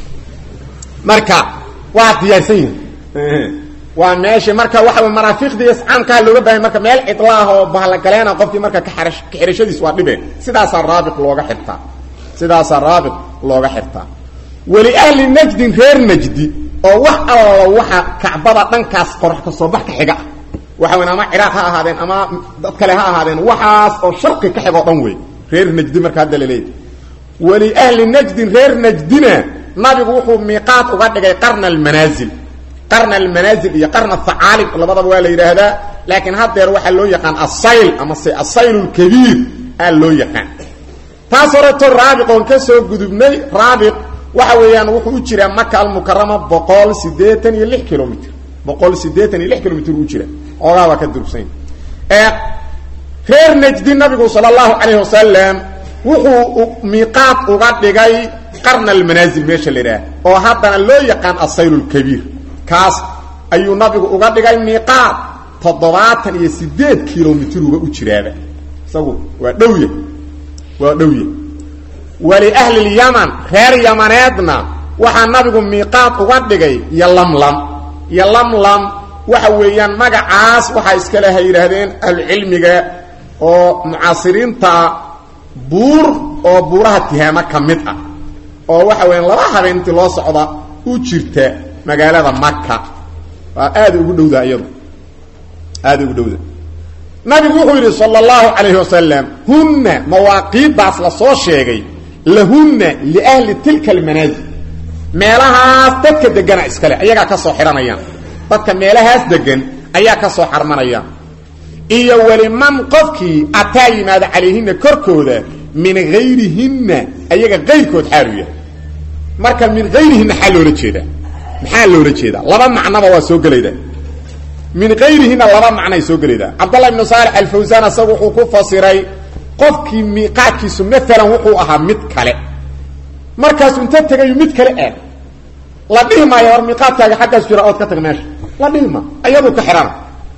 marka waa diyaarsan yihin waa meesha marka waxa wey maraafiiqdii iscaamkaa looga bahay marka meel cidlaah oo bahlagaleena qofkii marka kaxarash kaxirashadiis waa dhibeen sidaasaa raabiq looga xirtaa sidaasaa raabiq looga xirtaa weli ahli najdin reer najdi oo wax allo waxa kacbada dhankaas qorax ka soo bax ka xiga ah waxa weyn ama ciraaq ha ahaadeen ama dad kale ha ahaadeen waxaas oo sharqi ka xig oo dhan wey reer najdi marka hadda laleeyahy weli ahli najdin reer najdina nabigu wuxuu miiqaad uga dhigay qarna almanaazil qarna almanaazil iyo qarna thacaalib labadaba waa la yidhaahdaa laakiin haddeer waxaa loo yaqaan asayl ama se asayl lkabiir aa loo yaqaan taas horeto raabiq oon ka soo gudubnay raabiq waxa weeyaan wuxuu u jiraa maka almukarama boqol siddeetan iyo lix kilomitr boqol siddeetan iyo lix kilomitr u jira oogaabaa ka durugsan reer najdi nabigu sala allahu calayh wasalam wuxuu miiqaad uga dhigay qarna almanaazil meesha la yidhaah oo haddana loo yaqaan asayl lkabiir kaas ayuu nabigu uga dhigay miiqaad toddobaatan iyo siddeed kilomitruba u jiraaba isagu waa dhowya waa dhowya waliahli lyaman reer yamaneedna waxaa nabigu miiqaad uga dhigay yolamlam yolamlam waxa weeyaan magacaas waxaa iskale ha yidhaahdeen ahlucilmiga oo mucaasiriinta buur oo buuraha tihaamo ka mid ah oo waxa weeyaan laba habeentii loo socda u jirta magaalada maka waa aada ugu dhowda iyadu aada ugu dhowda nabigu wuxuu yidhi sala allahu calayhi wasalam hunna mawaaqiiddaas la soo sheegay lahunna liahli tilka almanaazil meelahaas dadka degana iskale ayagaa ka soo xidhanayaan dadka meelahaas degan ayaa ka soo xarmanayaan iyo weliman qofkii ataa yimaada calayhinna korkooda min hayrihinna ayaga kayrkood xaalu yahay marka min hayrihinna xaa loola jeedaa maxaa loola jeedaa laba macnaba waa soo gelayda min kayrihina laba macnay soo gelaydaa cabdallah ibnu saalix alfawsaan asagu wuxuu ku fasiray qofkii miiqaadkiisu maalan wuxuu ahaa mid kale markaasuu inta tegayu mid kale aad la dhihi maayo war miiqaadkaaga xaggaas jira ood ka tag meesha la dhihi ma ayaduu ka xidhana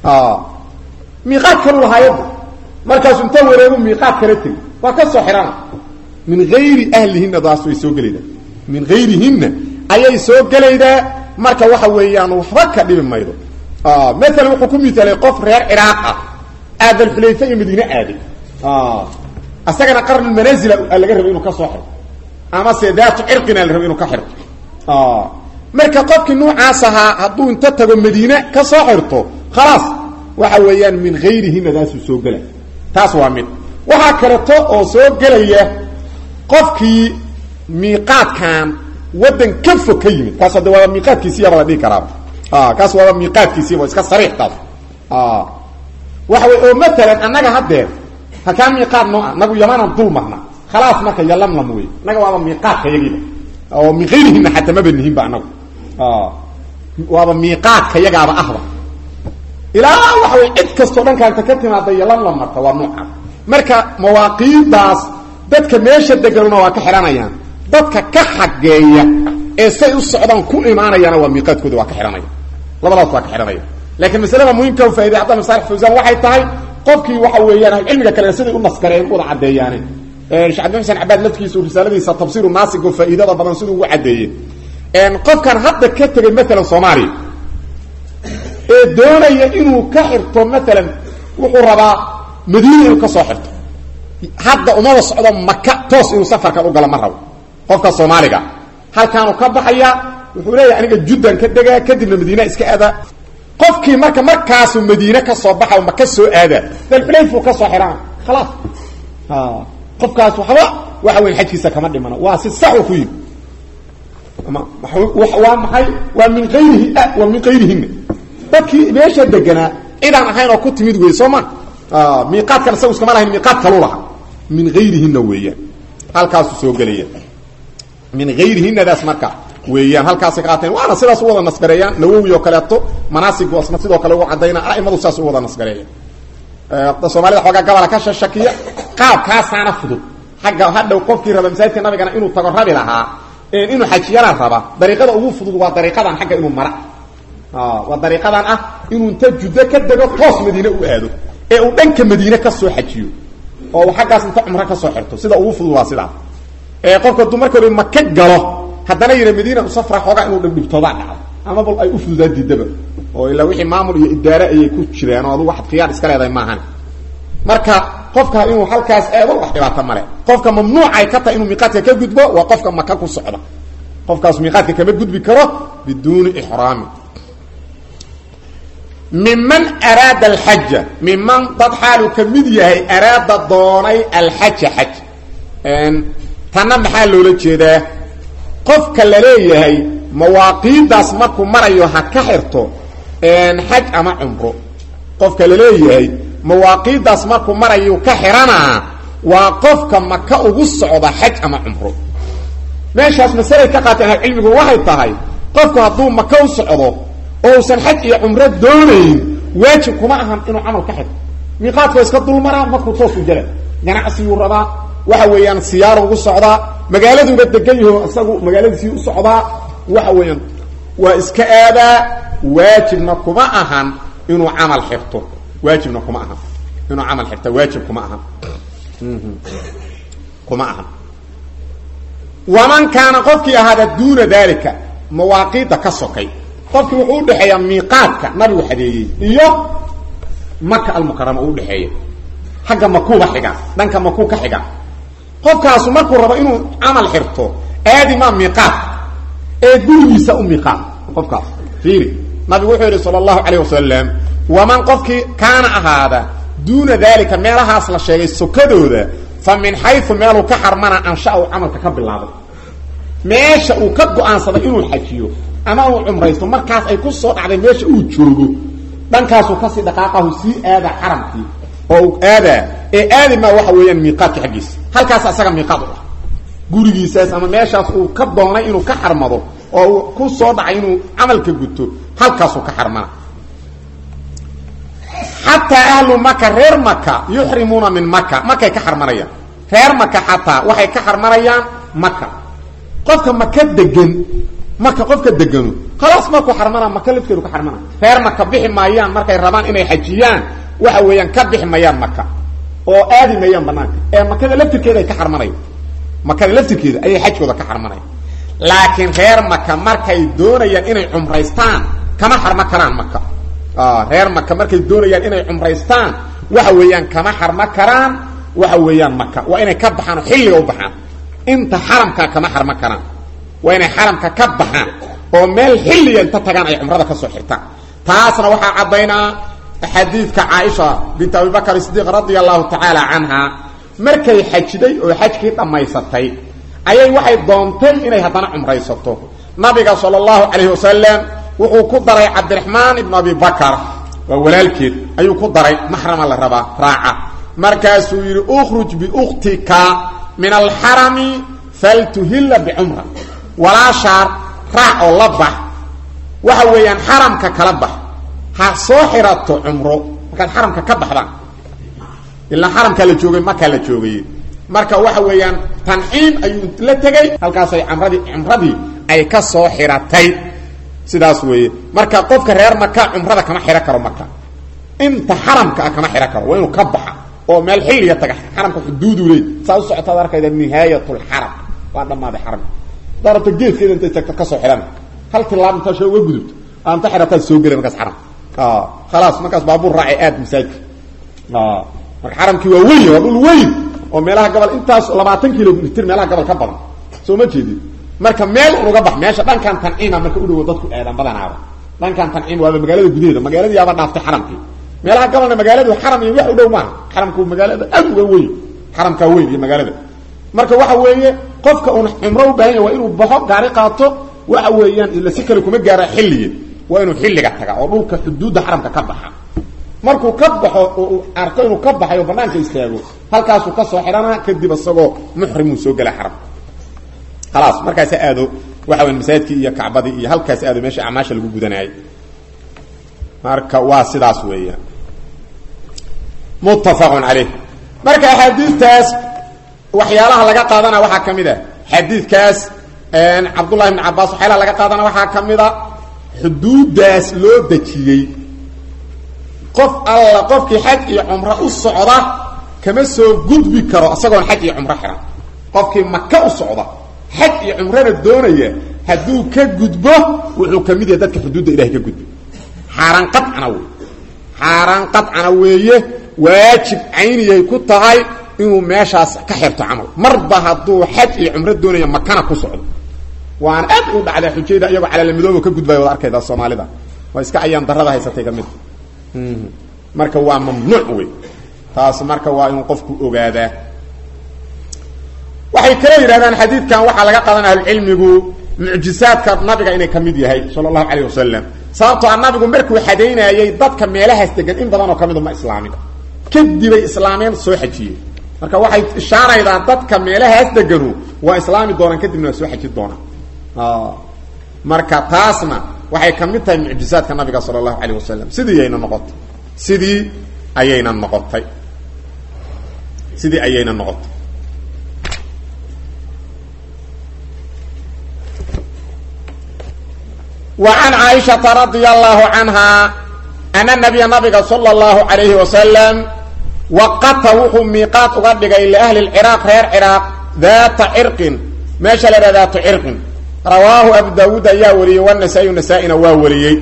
miiqaad kalu lahaayada markaasu inta wareegu miiqaad kala tegi waa ka soo xihana min hayri ahlihinna daas way soo gelaydaa min hayrihinna ayay soo gelaydaa marka waxa weeyaan waxba ka dhibi maydo maalan wuxuu ku miaalay qof reer ciraaq ah aadalxulayfa iyo madiine aaday asagana qarnulmanazila laga rabo inuu ka soo xirto ama se daatu cirqina la rabo inuu ka xirto marka qofkii nuucaas ahaa hadduu inta tago madiine ka soo xirto khalaas waxa weeyaan min hayrihina daasuu soo gelay taas waa mid waxaa kaleto oo soo gelaya qofkii miiqaadkan waddan ka fog ka yimid kaas hadde waaba miiqaadkiisiyaba la dhihi karaaba kaas waaba miiqaadkiisiiba iska sariix taas waxa wey oo matalan annaga haddeer hakaa miiqaad noo ah nagu yamanan dul marna khalaas marka yalamlam wey annaga waaba miiqaadka yagiiba oo min hayrihina xataa maba nihinba anagu waaba miiqaadka yagaaba ahba ilaa waxa wey cid kastoo dhankaanta ka timaada yalamlam marta waa noocaas marka mawaaqiidaas dadka meesha deganuna waa ka xidhanayaan dadka ka xageeya ee say u socdaan ku imaanayaana waa miiqaadkooda waa ka xidhanaya labadaas waa ka xidhanaya laakiin masalada muhimka faa'iday cabdalla masaalix fawsaan waxay tahay qofkii waxa weeyaan ahlucilmiga kale siday u naskareen wada caddeeyaane sheekh cabdi xuseen cabaad lafkiisu risaaladiisa tafsiiru naasig oo faa'iidada badan siduu ugu caddeeyey qofkan hadda ka tegay maalan soomaaliya ee doonaya inuu ka xirto maalan wuxuu rabaa madiina inuu ka soo xirto hadda umada socdo maka toos inuu safarkan u galo ma rabo qofka soomaaliga halkaanu ka baxaya wuxuu leeyahay aniga juddan ka degaa kadibna madiina iska aadaa qofkii marka markaasuu madiine ka soo baxa maka soo aadaa dalxulayfuu ka soo xidhana khalaas qofkaas waxba waxa weyn xajkiisa kama dhimano waa si sax u ku yimi waa maxay waa min ayrihi waa min kayrihina dadkii meesha deganaa cidaan ahayn oo ku timid wey soo ma miiqaadkan isagu iskama lahayn miiqaad kalu laha min hayrihina weeyaan halkaasu soo gelaya min hayrihinadaas marka weeyaan halkaasay ka qaateen waana sidaas u wada nasgareeyaan nawowi oo kaleeto manaasigu asna sidoo kale ugu caddayna a'imadu saas u wada nasgareeya soomaalida xoogaa gabala ka shashakiya qaabkaasaana fudud xagga hadhow qofkii raba masaajidka nabigana inuu tago rabi lahaa inuu xajiyana raba dariiqada ugu fudud waa dariiqadan xagga inuu mara waa dariiqadan ah inuu inta juddo ka dego toos madiine u aado ee uu dhanka madiine ka soo xajiyo oo uu xaggaas inta cumro ka soo xirto sida ugu fudud waa sidaa qofka hadduu marka hore maka galo haddana yidha madiina u safra xoogaa inuu dhibdhibtoodaa dhacdo ama bal ay u fududaan diidaba oo ilaa wixii maamul iyo idaare ayay ku jiraan oo adu waxad khiyaar iska leedahay maahan marka qofka inuu halkaas aado wax dhibaato male qofka mamnuucay ka tahay inuu miiqaadka ka gudbo waa qofka maka ku socda qofkaas miiqaadka kama gudbi karo biduuni ixraami miman araada alxaja miman dad xaaluu ka mid yahay araada doonay alxaja xaj tanna maxaa loola jeedaa qofka la leeyahay mawaaqiidaas markuu marayo ha ka xirto xaj ama cumro qofka la leeyahay mawaaqiidaas markuu marayu ka xiranaa waa qofka maka ugu socda xaj ama cumro meeshaas masalay ka qaateen ahlucilmigu waxay tahay qofku hadduu maka u socdo oo usan xaj iyo cumro doonayn waajib kuma ahan inuu camal ka xirto miiqaadka iska dulmaraa markuu toos u jala ganacsiguu rabaa waxa weeyaan siyaaro ugu socdaa magaaladuuba degan yaho isagu magaaladiisii u socdaa waxa weeyaan waa iska aadaa waajibna kuma ahan inuu camal xirto waajibna kuma ahan inuu camal xirta waajib kuma ahan kuma ahan waman kaana qofkii ahaada duuna dalika mawaaqiida ka sokay qofkii wuxuu udhexeeyaa miiqaadka nabigu xadeeyey iyo maka almukarama u udhexeeya xagga makuuba xiga dhanka makuu ka xiga qofkaasu markuu rabo inuu camal xirto aadi maa miiqaad ee gurigiisa u miiqaad qofkaas fiiri nabigu wuxuu yidhi sala allahu calayh wasalam waman qofkii kaana ahaada duuna dalika meelahaas la sheegay sokadooda fa min xayu meeluu ka xarmana ansha uu camalka ka bilaabay meesha uu ka go-aansaday inuu xajiyo ama uu cumraysto markaas ay ku soo dhacday meesha uu joogo dhankaasuu kasii dhaqaaqahu sii aada xaramkii oo uu aadaa ee aadi maa waxa weeyaan miiqaadka xaggiisa halkaas isaga miiqaad u ah gurigiisaas ama meeshaas uu ka doonay inuu ka xarmado oo uu ku soo dhacay inuu camalka guto halkaasuu ka xarmana xataa ahlu maka reer maka yuxrimuuna min maka makay ka xarmanayaan reer maka xataa waxay ka xarmanayaan maka qofka maka degan maka qofka deganu khalaas markuu xarmana maka lafteedu ka xarmana reer maka bixi maayaan markay rabaan inay xajiyaan waxa weeyaan ka bixi mayaan maka oo aadi mayaan banaanka ee makada laftirkeeda ay ka xarmanayan makada laftirkeeda ayay xajkooda ka xarmanayan laakiin reer maka markay doonayaan inay cumraystaan kama xarmo karaan maka reer maka markay doonayaan inay cumraystaan waxa weeyaan kama xarmo karaan waxa weeyaan maka waa inay ka baxaan oo xilliga u baxaan inta xaramkaa kama xarmo karaan waa inay xaramka ka baxaan oo meel xilliga inta tagaan ay cumrada ka soo xirtaan taasna waxaa caddaynaa xadiidka caaisha bint abibakr sidiiq radia allahu tacaala canha markay xajiday oo xajkii dhammaysatay ayay waxay doontay inay haddana cumraysato nabiga sala allahu calayhi wasalam wuxuu ku daray cabdiraxmaan ibnu abi bakar waa walaalkeed ayuu ku daray maxrama la rabaa raaca markaasuu yidhi ukhruj biukhtika min alxarami faltuhilla bicumra walaashaa raac oo la bax waxa weeyaan xaramka kala bax ha soo xirato cumro markaad xaramka ka baxdaan ilaa xaramkaa la joogay makaa la joogay marka waxa weeyaan tanciim ayuu la tegey halkaasay camradii cumradii ay ka soo xiratay sidaas weeye marka qofka reer maka cumrada kama xiro karo maka inta xaramka ah kama xiro karo waa inuu ka baxa oo meel xilliga taga xaramka xuduudu leey saa u socotaad arkayda nihaayat lxaram waa dhammaaday xaramka haddaa rabto geedkeeda intay tagto ka soo xidhan hal tilaab intaa sha uga gudubto aanta xirataad soo gelay markaas xaram khalaas markaas baabuur raacay aad masaajidka marka xaramkii waa weyn waa dhul weyn oo meelaha gobol intaas labaatan kilomitr meelaha gobol ka badan soo ma jeedid marka meel unuga bax meesha dhankan tanciima marka u dhowo dadku eedaan badanaaba dhankan tanciim waaba magaalada gudaheeda magaaladii yaaba dhaaftay xaramkii meelaha gobolna magaaladu xaram iyo wax u dhow maaha xaramku magaalada aad uga weyn xaramkaa weyn iyo magaalada marka waxa weeye qofka uun cumro u baahan ya waa inuu baxo gaari qaato waxa weeyaan ila si kale kuma gaara xilliga waa inuu xilliga taga oo dhulka xuduudda xaramka ka baxa markuu ka baxo oo arko inuu ka baxay oo banaanka istaago halkaasuu ka soo xidhana kadib isagoo muxrimuu soo gela xaram khalaas markaasa aado waxa weya masaajidkii iyo kacbadii iyo halkaas aado meesha acmaasha lagu gudanayay marka waa sidaas weeyaan muttafaqun caleyh marka axaadiistaas waxyaalaha laga qaadana waxaa ka mid a xadiidkaas cabdullahi bn cabaas waxyaalaha laga qaadana waxaa ka mid a xuduuddaas loo dejiyey qof alla qofkii xaj iyo cumro u socda kama soo gudbi karo isagoon xaj iyo cumro xihan qofkii maka u socda xaj iyo cumrona doonaya hadduu ka gudbo wuxuu ka mid yahay dadka xuduudda ilahay ka gudbi xaaraan qadcana wey xaaraan qadcana weeye waajib cayniyay ku tahay inuu meeshaas ka xirto camal marba hadduu xaj iyo cumro doonaya makana ku socdo waana aad u dhacdaa xujayda iyagoo calaalamidooba ka gudbaya wad arkayda soomaalida waa iska ayaan darada haysatay ka mid marka waa mamnuuc wey taas marka waa inuu qofku ogaadaa waxay kala yidhahdaan xadiidkan waxaa laga qaadan ahlucilmigu mucjisaadka nabiga inay ka mid yahay sala allahu calayh wasalam sababtoo a nabigu markuu xadaynaayey dadka meelahaas degan in badan oo ka midu ma islaamin kadibay islaameen soo xajiyeen marka waxay ishaaraydaa dadka meelahaas deganu waa islaami doonaan kadibna waa soo xaji doonaan marka taasna waxay ka mid tahay mucjisaadka nabiga sala allahu calayh wasalam sidii ayayna noqotay sidii ayayna noqotay sidii ayayna noqotay وعن عائشة رضي الله عنها أن النبي نبي صلى الله عليه وسلم وقت وحو ميقات أغدق إلى أهل العراق غير عراق ذات عرق ما شلل ذات عرق رواه أبو داود يا ولي والنسائي نسائنا واولي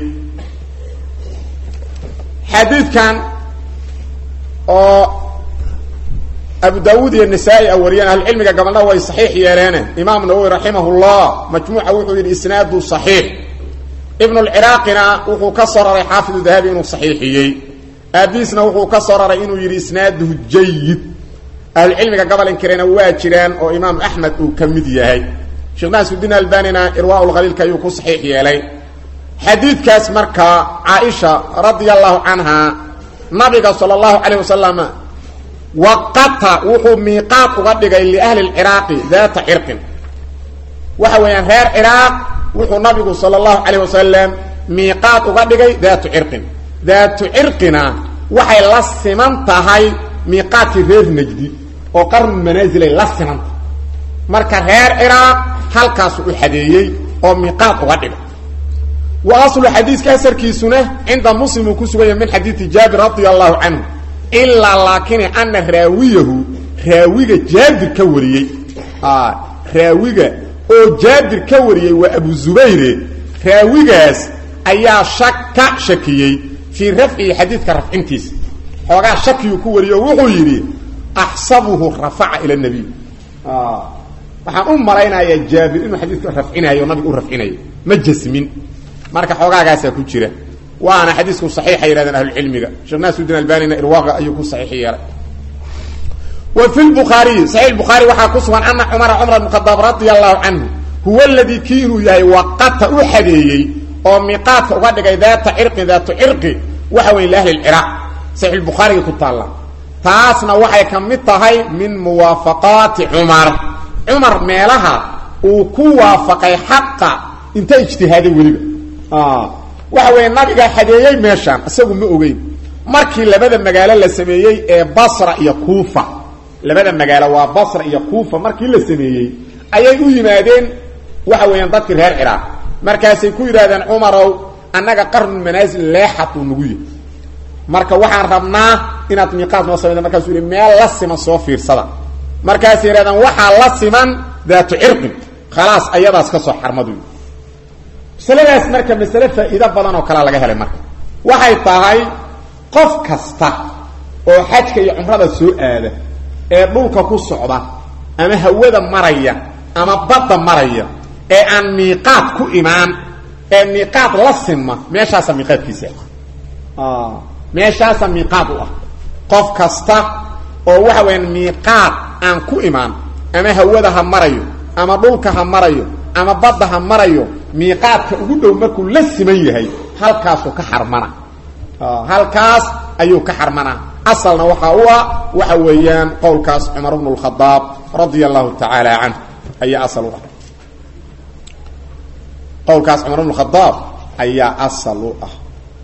حديث كان أو أبو داود النسائي أوليان أهل العلم قبلنا هو صحيح يا إمام نووي رحمه الله مجموعة وحو الإسناد صحيح ibn اlciraaqina wuxuu ka soo raray xaafid dahabi inuu saxiixiyey aabiisna wuxuu ka soo raray inuu yidhi isnaaduhu jayid ahlucilmiga gobol inkirena waa jiraan oo imaam axmed uu ka mid yahay sheekh naasuddiin albanina irwaa lkhaliilka ayuu ku saxiix yeelay xadiidkaas markaa caaisha radia allahu canha nabiga sala allahu calayh wasalam waqata wuxuu miiqaad uga dhigay liahli lciraaqi daata cirqin waxa weeyaan reer ciraaq wuxuu nabigu sala allahu calayh wasalam miiqaad uga dhigay daatu cirqin daatu cirqina waxay la siman tahay miiqaadkii reer najdi oo qarnu manaasilay la siman tahay marka reer ciraaq halkaasu u xadeeyey oo miiqaad uga dhigay wa aslu xadiiska asarkiisuna cinda muslim uu ku sugan yahay min xadiidi jaabir radia allahu canhu ilaa laakini ana raawiyahu raawiga jaabir ka wariyey raawiga oo jaabir ka wariyey waa abu zubayre raawigaas ayaa shaka shakiyey fii rafcihi xadiidka rafcintiisa xoogaa shakiyuu ku wariyey oo wuxuu yidhi axsabuhu rafaca ila nabiy waxaan u malaynayaa jaabir inuu xadiidka rafcinayo o nabiga u rafcinayo ma jasmin marka xoogaagaasaa ku jira waana xadiisku saxiixa yidhahdeen ahlucilmiga sheekh naasudin albanina irwaaqa ayuu ku saxiix yeelay wa fi lbukhaariyi saxiix bukhaari waxaa ku sugan ana cumara cumar bn khadaab radia allahu canhu huwa aladii kii inuu yahay waqata u xadeeyey oo miiqaadka uga dhigay daata cirqin daatu cirqi waxa weeye liahli lciraaq saxiix bukhaariga ku taalla taasna waxay ka mid tahay min muwaafaqaati cumar cumar meelaha uu ku waafaqay xaqa inta ijtihaaday weliba waxa weeye nabiga xadeeyey meeshaan isagu ma ogeyn markii labada magaalo la sameeyey ee basra iyo kuufa labada magaalo waa basra iyo kuufa markii la sameeyey ayay u yimaadeen waxa weeyaan dadkii reer ciraaq markaasay ku yidhahdeen cumarow annaga qarnu manaasil leexad uu nagu yahy marka waxaan rabnaa inaad miiqaad noo samayda markaasuu yihi meel la siman soo fiirsada markaasay yidhahdeen waxaa la siman daatu cirqin khalaas ayadaas ka soo xarmadu masaladaas marka masale faa'iido badan oo kalea laga helay marka waxay tahay qof kasta oo xajka iyo cumrada soo aada ee dhulka ku socda ama hawada maraya ama badda maraya ee aan miiqaad ku imaan ee miiqaad la sinma meeshaasa miiqaadkiisa meeshaasa miiqaad u ah qof kasta oo waxa weyaan miiqaad aan ku imaan ama hawada ha marayo ama dhulka ha marayo ama badda ha marayo miiqaadka ugu dhow markuu la siman yahay halkaasuu ka xarmana halkaas ayuu ka xarmanaa asalna waxaa u ah waxa weeyaan qowlkaas cumar bnu lkhadaab radia allahu tacaala canh ayaa asal u ah qowlkaas cumar bnu khadaab ayaa asal u ah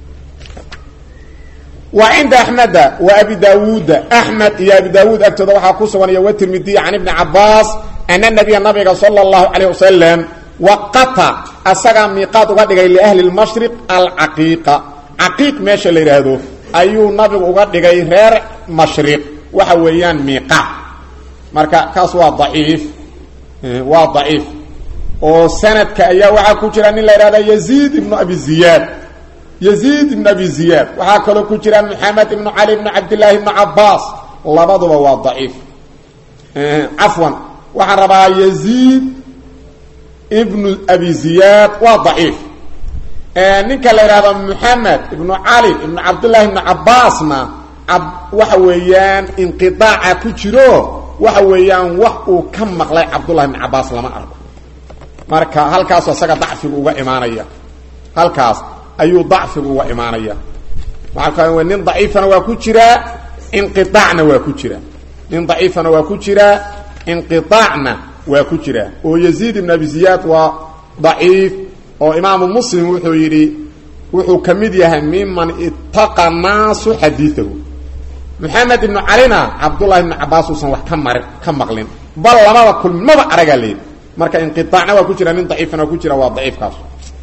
wa cinda axmeda wa abi daawuuda axmed iyo abi daawuud agtooda waxaa ku sugan iyo watirmidiy can ibni cabaas ana nabiya nabiga sala allahu calayh wasalam waqata asagaa miiqaad uga dhigay liahli lmashriq alcaqiiqa caqiiq meesha la yidhaahdo ayuu nabigu uga dhigay reer mashriq waxa weeyaan miiqaad marka kaas waa daciif waa daciif oo sanadka ayaa waxaa ku jira nin la yidhahda yaziid ibnu abi ziyaad yaziid ibnu abi ziyaad waxaa kaloo ku jira maxamed ibnu cali ibnu cabdillaahi ibnu cabaas labaduba waa daciif cafwan waxaan rabaa yaziid ibnu abi ziyaad waa daciif ninka la yidhahdo moxamed ibnu cali ibnu cabdullaahi ibnu cabaasna waxa weeyaan inqiaaca ku jiro waxa weeyaan wax uu ka maqlay cabdullahi ibnu cabaas lama arko marka halkaasu isaga dacfigu uga imaanaya halkaas ayuu dacfigu uga imaanaya maa nin daciifana waa ku jiraa inqiaacna waa ku jiraa nin daciifana waa ku jiraa inqiaacna waa ku jiraa oo yaziid ibn abi ziyaad waa daciif oo imaamu muslim wuxuu yidhi wuxuu ka mid yahay miman ittaqa naasu xadiiahu maxamed ibnu calina cabdullahi ibnu cabaas uusan wax ka mari ka maqlin bal lamaba kulmin maba aragaa leedi marka inqiaacna waa ku jira nin daciifana waa ku jira waa daciifkaas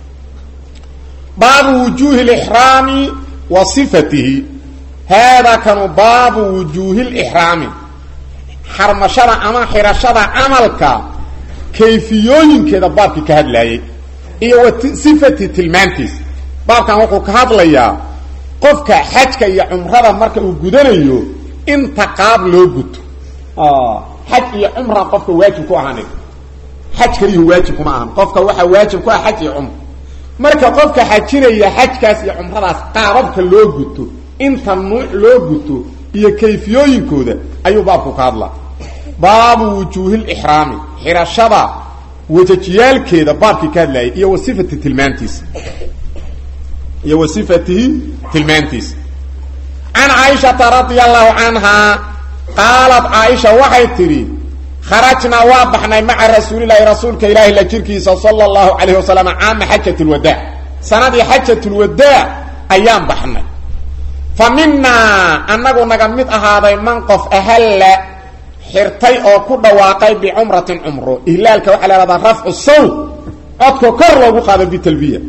baabu wujuuhi lixraami wa sifatihi haadaa kanu baabu wujuuhi lixraami xarmashada ama xirashada camalka kayfiyooyinkeeda baabkii ka hadlaayey iyo wa sifati tilmaantiisa baabkan wuxuu ka hadlayaa qofka xajka iyo cumrada marka uu gudanayo inta qaab loo guto xaj iyo cumra qofka waajib ku ahaan xaj kaliyu waajib kuma ahan qofka waxaa waajib ku ah xaj iyo cumra marka qofka xajinaya xajkaas iyo cumradaas qaababka loo guto inta nuuc loo guto iyo kayfiyooyinkooda ayuu baabku ka hadlaa baabu wujuuhi lixraami xirashada wajajiyaalkeeda baabkii ka hadlayay iyo wa sifati tilmaantiisa iyo wa sifatihi tilmaantiisa can caaishata radia allahu canhaa qaalat caaisha waxay tidhi kharajnaa waa baxnay maca rasuulilaahi rasuulka ilaahi la jirkiisa sala allahu calayh wasalam caama xajat lwadaac sanadii xajat lwadaac ayaan baxnay fa minaa annagu naga mid ahaaday man qof ahalla xirtay oo ku dhawaaqay bicumratin cumro ihlaalka waxaa la hahdaa rafcu sawt codka kor loogu qaado bitalbiya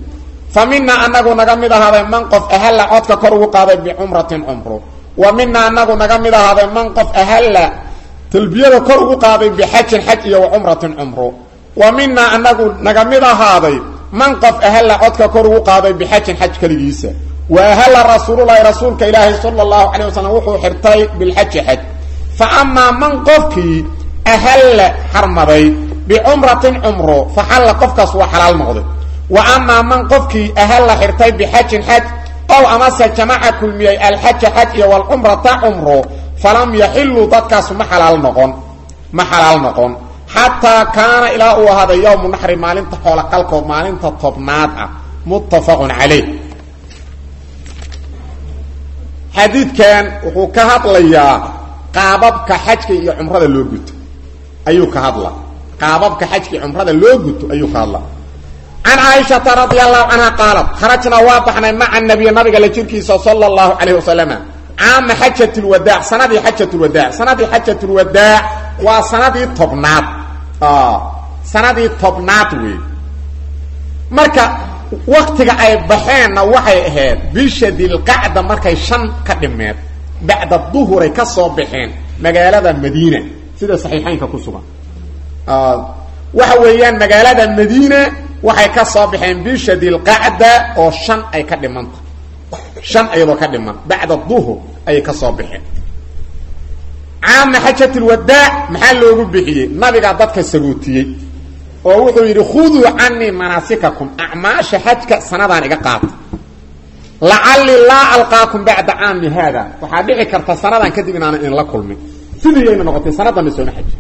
fa minaa anagu naga mid ahaaday man qof ahalla codka kor ugu qaaday bicumratin cumro wa minaa anagu naga mid ahaaday man qof ahalla talbiyada kor ugu qaaday bixajin xaj iyo wa cumratin cumro wa minaa anagu naga mid ahaaday man qof ahalla codka kor ugu qaaday bixajin xaj keligiisa wa ahalla rasuululahi rasuulka ilaahi sala allahu calay wasalam wuxuu xirtay bilxaji xaj fa amaa man qofkii ahalla xarmaday bicumratin cumro fa xalla qofkaas waa xalaal noqday wa amaa man qofkii ahalla xirtay bixajin xaj ow amase jamaca kulmiyey alxaja xaj iyo walcumrata cumro falam yaxiluu dadkaasu ma xalaal noqon ma xalaal noqon xataa kaana ilaa uu ahaaday yowmu naxri maalinta xoola qalkood maalinta tobnaad ah muttafaqun calayh xadiidkan wuxuu ka hadlayaa qaababka xajka iyo cumrada loo guto ayuu ka hadla qaababka xajka iyo cumrada loo guto ayuu ka hadla can caaishata radia allahu canha qaalat kharajnaa waa baxnay maca nabiy nabiga la jirkiisa sala allahu calayh wasalama caama xajat lwadaac sanadii xajat lwadaac sanadii xajat lwadaac waa sanadii tobnaad sanadii tobnaad wey marka waktiga ay baxeenna waxay ahayd bisha dilqacda markay shan ka dhimeed bacda duhuray ka soo baxeen magaalada madiina sida saxiixaynka ku sugan waxa weeyaan magaalada madiina waxay ka soo baxeen bisha dilqacda oo shan ay ka dhimanta shan iyadoo ka dhiman bacda duhur ayay ka soo baxeen caama xajat lwadaac maxaa loogu bixiyey nabigaa dadka sagootiyey oo wuxuu yidhi khuduu canii manaasikakum acmaasha xajka sanadaan iga qaata lacallii laa alqaakum bacda caami haada waxaa dhici karta sanadan kadib inaanan idinla kulmin sidiyayna noqotay sanadana sooma xaji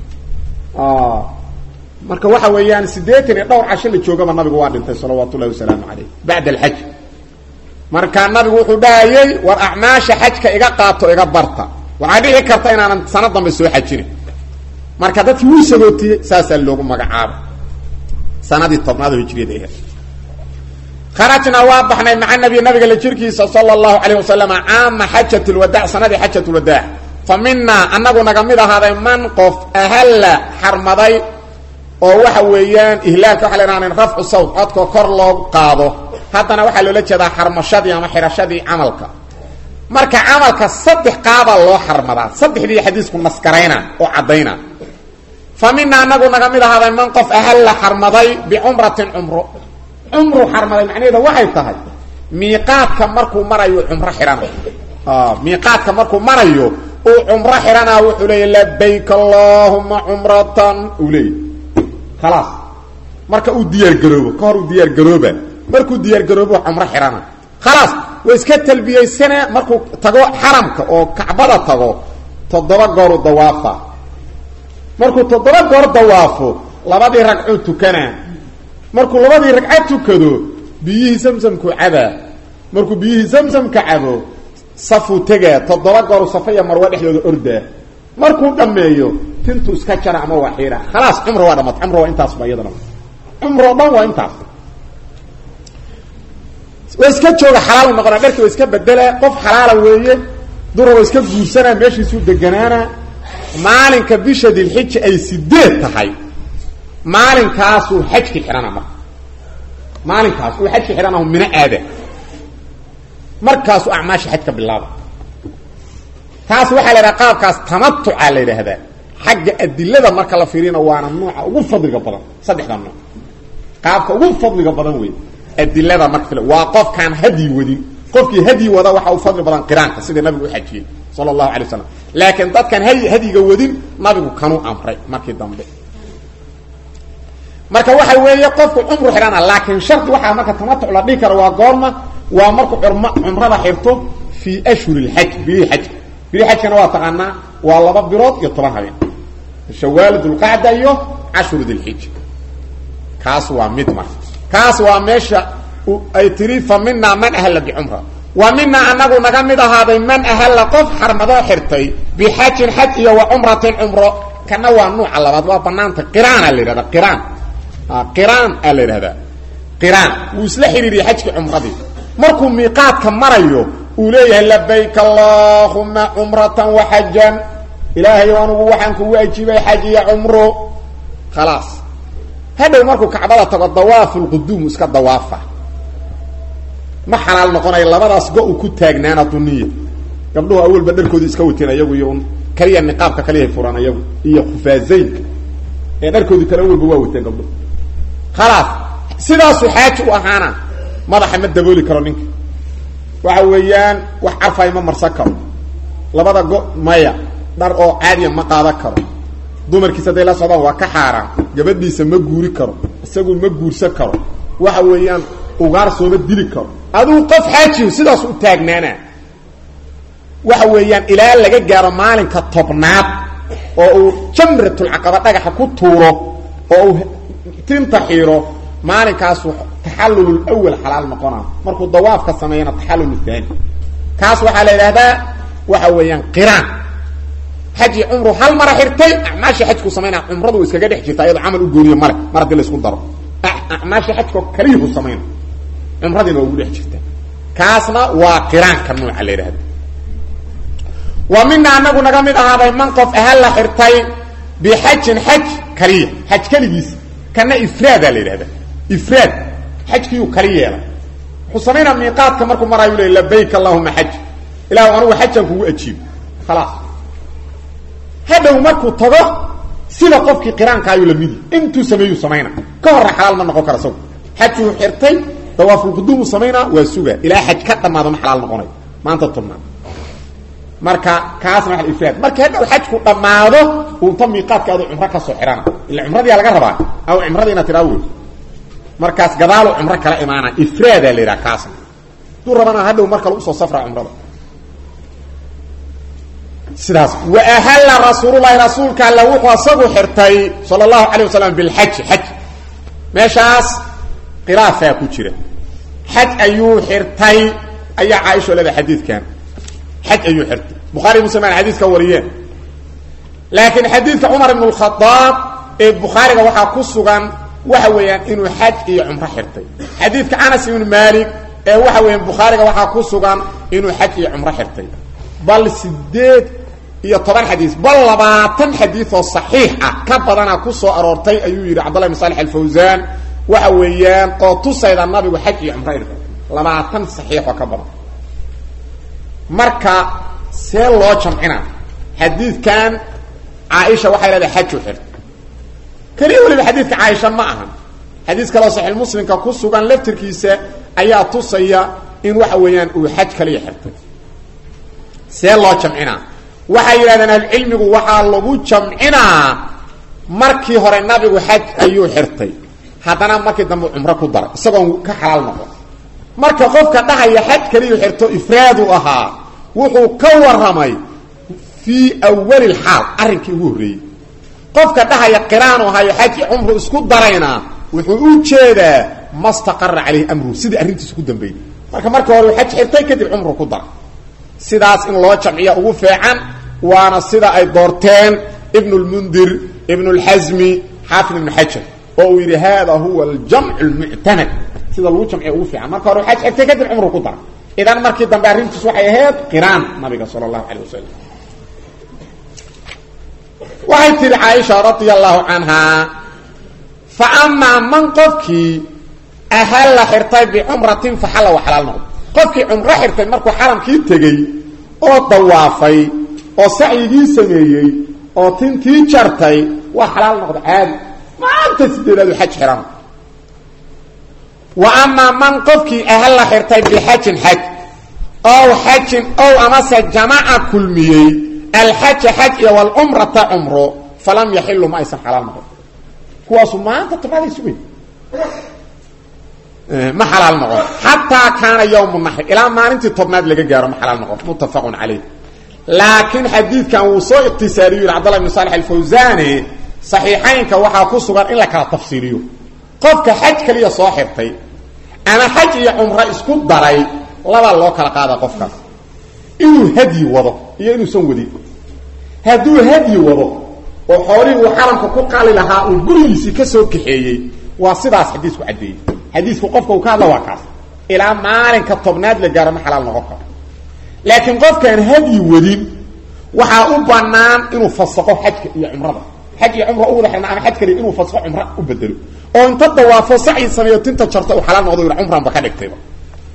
marka waxa weeyaan siddeetan iyo dhowr casho la joogaba nabigu waa dhintay salawaatu ullahi wasalaamu calayh bacda alxaj marka nabigu wuxuu dhahayey war acmaasha xajka iga qaato iga barta waxaa dhici karta inaanan sana dambe soo xajinin marka dadkii wuu sagootiyey saasaa loogu magacaaba sanadii tobnaad oo hijriyada ahayd kharajnaa waa baxnay maca nabiy nabiga la jirkiisa sala allahu calayh wasalama caama xajat lwadaac sanadii xajat lwadaac fa minaa anagu naga mid ahaaday man qof ahalla xarmaday oo waxa weeyaan ihlaalka waxa la ihahda rafcu sawt codkoo kor loo qaado haddana waxaa loola jeedaa xarmashadii ama xirashadii camalka marka camalka saddex qaabaa loo xarmadaa saddexdii xadiisku naskarayna oo caddayna fa mina anagu naga mid ahaaday man qof ahalla xarmaday bicumratin cumro cumru xarmaday macnaheeda waxay tahay miiqaadka markuu marayo cumro xihana miiqaadka markuu marayo uu cumro xidhanaa wuxuu leeya labayk allahuma cumratan uu leeya khalaas marka uu diyaargaroobo ka hor uu diyaargarooba markuu diyaargaroobo cumro xidhana khalaas waa iska talbiyeysane markuu tago xaramka oo kacbada tago toddoba gooru dawaafa markuu toddoba goor dawaafo labadii ragcuu tukanaa markuu labadii ragcad tukado biyihii samsamkuu cabaa markuu biyihii samsamka cabo safuu tegaa toddoba gooru safa iyo marwe dhexdooda ordaa markuu dhammeeyo tintuu iska jara ama waa xiira khalaas cumro waa dhamat cumro waa intaasba iyadana cumro dhan waa intaas waa iska jooga xalaal noqona dharkii waa iska bedela qof xalaala weeye dura waa iska guursanaa meeshiisuu deganaana maalinka bisha dilxija ay sideed tahay maalinkaasuu xajki xidhana marka maalinkaas uu xajki xidhanahu mino aada markaasuu acmaasha xajka bilaaba taas waxaa la yidhaha qaabkaas tamatuca la yidhaahdaa xagga adilada marka la fiirina waana nuuca ugu fadliga badan saddexda nuuc qaabka ugu fadliga badan wey adilada marka waa qofkaan hadyi wadin qofkii hadyi wada waxa uu fadli badan qiraanka sida nabigu u xajiyey sala allahu alay waslam laakiin dadkaan hay hadyiga wadin nabigu kanuu amray markii dambe marka waxa weeye qofku cumru xidhana laakiin shardi waxaa marka tamatuc la dhihi karo waa goorma waa markuu cumrada xirto fii ashhuri lxaj bilihii xajka bilihii xajkana waa taqaanaa waa laba bilood iyo toban habeen shawaal dulqacda iyo cashru dilxija kaas waa mid marka kaas waa meesha ay tiri fa minaa man ahalla bicumra wa minaa anagu naga mid ahaaday man ahalla qof xarmadoo xirtay bixajin xaj iyo wa cumratin cumro kana waa nuuca labaad waa banaanta qiraana la yidhahda qiraan qiraan aa la yidhahdaa qiraan wuu isla xidhiiriyay xajkii cumradii markuu miiqaadka marayo uu leeyahay labayk allahuma cumratan waxajan ilaahay anugu waxaan kugu ajiibay xaj iyo cumro khalaas hadhow markuu kacbada tago dawaafu lquduum iska dawaafa ma xalaal noqonayo labadaas go u ku taagnaana duniya gabdhuhu awalba dharkooda iska wateen ayagu iyo un kaliya niqaabka kaliyahay furan ayagu iyo khufaazaynka ee dharkoodi kale awalba waa wateen gabdhuhu khalaas sidaasuu xaaji u ahaana madaxa ma dabooli karo ninka waxa weeyaan wax carfay ma marsan karo labada go maya dhar oo caadiya ma qaadan karo dumarkiisa hadday la socdaan waa ka xaaraan gabadhiisa ma guuri karo isagu ma guursan karo waxa weeyaan ugaar sooma dili karo aduu qof xaajiyo sidaas u taagnaana waxa weeyaan ilaa laga gaaro maalinka tobnaad oo uu jamratulcaqaba dhagaxa ku tuuro oo uu tinta xiiro maalinkaasu taxallul awal xalaal noqona markuu dawaafka sameeyana taxallul thani kaas waxaa la yidhaahdaa waxa weeyaan qiraan xaji cumru hal mara xirtay acmaashii xajku samaynaa cumradu iskaga dhex jirta iyadoo camal u gooniyo male mar haddii la isku daro acmaashii xajko kaliyuhu samayna cumradiina waa ugu dhex jirta kaasna waa qiraanka nooca la yidhahda wa mina anagu naga mid ahaaday man qof ahal la xirtay bixajin xaj kaliya xaj keligiisa kana ifraadaa la yidhahda ifraad xajkiiyuu kali yeelay wuxuu samaynaa miiqaadka markuu maraayu le labayk allahuma xaj ilahu anugu xajan kugu ajiibo khalaas hadhow markuu tago sida qofkii qiraanka ayuu lamidi intuu sameeyuu samayna ka horra xalaal ma noqon kara isagu xajuu xirtay dawaafulquduumuu samaynaa waa suga ilaa xaj ka dhamaado ma xalaal noqonayo maanta tobnaad marka kaasna waa ifraad marka hadhow xajku dhammaado unta miiqaadka adu cumro kasoo xihana ila cumradiyaa laga rabaa aw cumradii inaad tiraa wey markaas gadaalu cumro kala imaana ifraadaa la yidhaha kaasna haduu rabana hadhow mar kale usoo safraa cumrada sidaas waahalla rasuululahi rasuulka alla wuxuu asagu xirtay sala allahu alay wasalam bilxaji xaj meeshaas khilaafaa ku jira xaj ayuu xirtay ayaa caaisha leeda xadiidkan xaj ayuu xirtay bukhaari muslim aan xadiiska wariyeen laakiin xadiidka cumar ibn lkhadaab ee bukhaariga waxaa ku sugan waxa weeyaan inuu xaj iyo cumro xirtay xadiidka anas ibn malik ee waxa weeyaan bukhaariga waxaa ku sugan inuu xaj iyo cumro xirtay bal sideed iyo toban xadiis bal labaatan xadiis oo saxiix ah ka badana ku soo aroortay ayuu yidhi cabdullah ibn salix alfawsaan waxa weeyaan oo tusayda nabigu xaj iyo cumro irka labaatan saxiix oo ka badan marka see loo jamcina xadiidkan caaisha waxay leedahay xaju xirta keliya weliba xadiidka caaisha ma ahan xadiis kaleo saxiix muslimka ku sugan laftirkiisa ayaa tusaya in waxa weeyaan uu xaj kaliya xirtay see loo jamcinaa waxay yidhahdeen ahlucilmigu waxaa lagu jamcinaa markii hore nabigu xaj ayuu xirtay haddana markii dambe cumro ku daray isagoon ka xalaal noqon marka qofka dhahaya xaj kaliyu xirto ifraadu ahaa wuxuu ka warramay fii awali lxaal arrinkii ugu horreeyey qofka dhahaya qiraanu ahayo xaji cumru isku darayna wuxuu u jeedaa ma staqara caleyhi amruhu sidii arrintiisa ku dambeeyey marka marka hore uu xaj xirtay kadib cumru ku daray sidaas in loo jamciya ugu feecan waana sida ay doorteen ibn lmundir ibn lxasmi xaafid ibn xajar oo uu yidhi hada huwa aljamcu lmuctamad sida lagu jamciya ugu fiican marka hore xaj xirtay kadib cumru ku daray idan markii dambe arrintiis waxay ahayd qiraan nabiga sala allahu calay wasalam waxay tihi caaisha radia allahu canhaa fa amaa man qofkii ahalla xirtay bicumratin faxalla wa xalaal noqdo qofkii cumro xirtay markuu xaramkii tegey oo dawaafay oo sacyigii sameeyey oo tintii jartay waa xalaal noqda caadi maanta sideedaadu xaj xihana wa amaa man qofkii ahalla xirtay bixajin xaj ow xajin ow amase jamaca kulmiyey alxaja xaj iyo walcumrata cumro falam yaxilu ma aysan xalaal noqon kuwaasu maanta tobnaaday sugay ma xalaal noqon xataa kaana yawmu naxri ilaa maalintii tobnaad laga gaaro ma xalaal noqon muttafaqun calayh laakiin xadiidkan wuu soo ikhtisaariyu yidhi cbdullah ibn salix alfawsani saxiixaynka waxaa ku sugan in la kala tafsiiriyo qofka xaj kaliya soo xirtay ama xaj iyo cumro isku daray labaa loo kala qaada qofkaas inuu hadyi wado iyo inuusan wadin hadduu hadyi wado oo xoolihii uu xaramka ku qali lahaa uu gurigiisii ka soo kaxeeyey waa sidaas xadiisku caddeeyey xadiisku qofka uu ka hadla waa kaas ilaa maalinka tobnaad la gaaro ma xalaal noqon karo laakiin qofkaan hadyi wadin waxaa u banaan inuu fasaqo xajka iyo cumrada xaj iyo cumra u wada xirna ama xaj kaliya inuu fasaqo cumra u bedelo oo inta dawaafo sacyi sameeyo tinta jarta uu xalaal noqdo yidha cumranba ka dhigtayba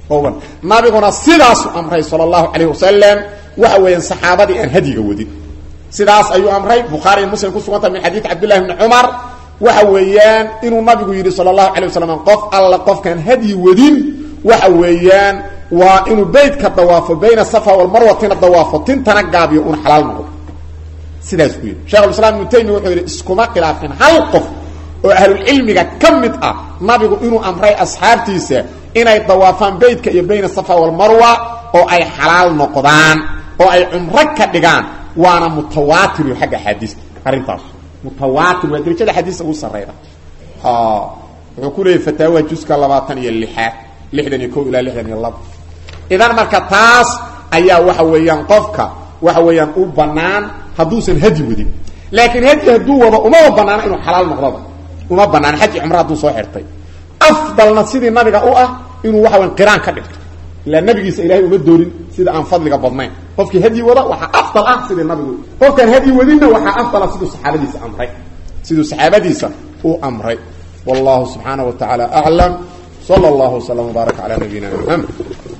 owan nabiguna sidaasu amray sala allahu calayh wasalam waxa weeyaan saxaabadii aan hadyiga wadin sidaas ayuu amray bukhaariy muslim ku suganta min xadiid cabdillahi bni cumar waxa weeyaan inuu nabigu yidhi sala allahu calay wasalam qof alla qofkaan hadyi wadin waxa weeyaan waa inuu beytka dawaafo bayna safa walmarwatina dawaafo tintana gaabiyo una xalaal noqdo sidaas ku yidhi shekhulislaam ibnu taymiya wuxuu yidhi iskuma khilaafin hal qof oo ahlulcilmiga ka mid ah nabigu inuu amray asxaabtiisa inay dawaafaan beytka iyo bayna safa walmarwa oo ay xalaal noqdaan oo ay cumro ka dhigaan waana mutawaatir xagga axaadiista arrintaas mutawaatir waa darajada xadiista ugu sarrayda wuxuu ku leeyahy fataawaha juska labaatan iyo lixaad lixdan iyo ko ilaa lixdan iyo laba idan marka taas ayaa waxa weeyaan qofka waxa weeyaan u banaan hadduusan hadyi wadin laakiin hadyi hadduu wado umaba banaana inuu xalaal noqdaba uma banaana xaji cumro hadduu soo xirtay afdalna sidii nabiga u ah inuu waxa weyan qiraan ka dhigto ilaa nabigiisa ilahay uma doorin sida aan fadliga badnayn qofkii hadyi wada waxaa afdal ah sidii nabigu qofkaan hadyi wadinna waxaa afdala siduu saxaabadiisa amray siduu saxaabadiisa uu amray wallahu subxaanaه wa taعala aclam slى اllah وsلم وbaarak عalى nabiyina mxamed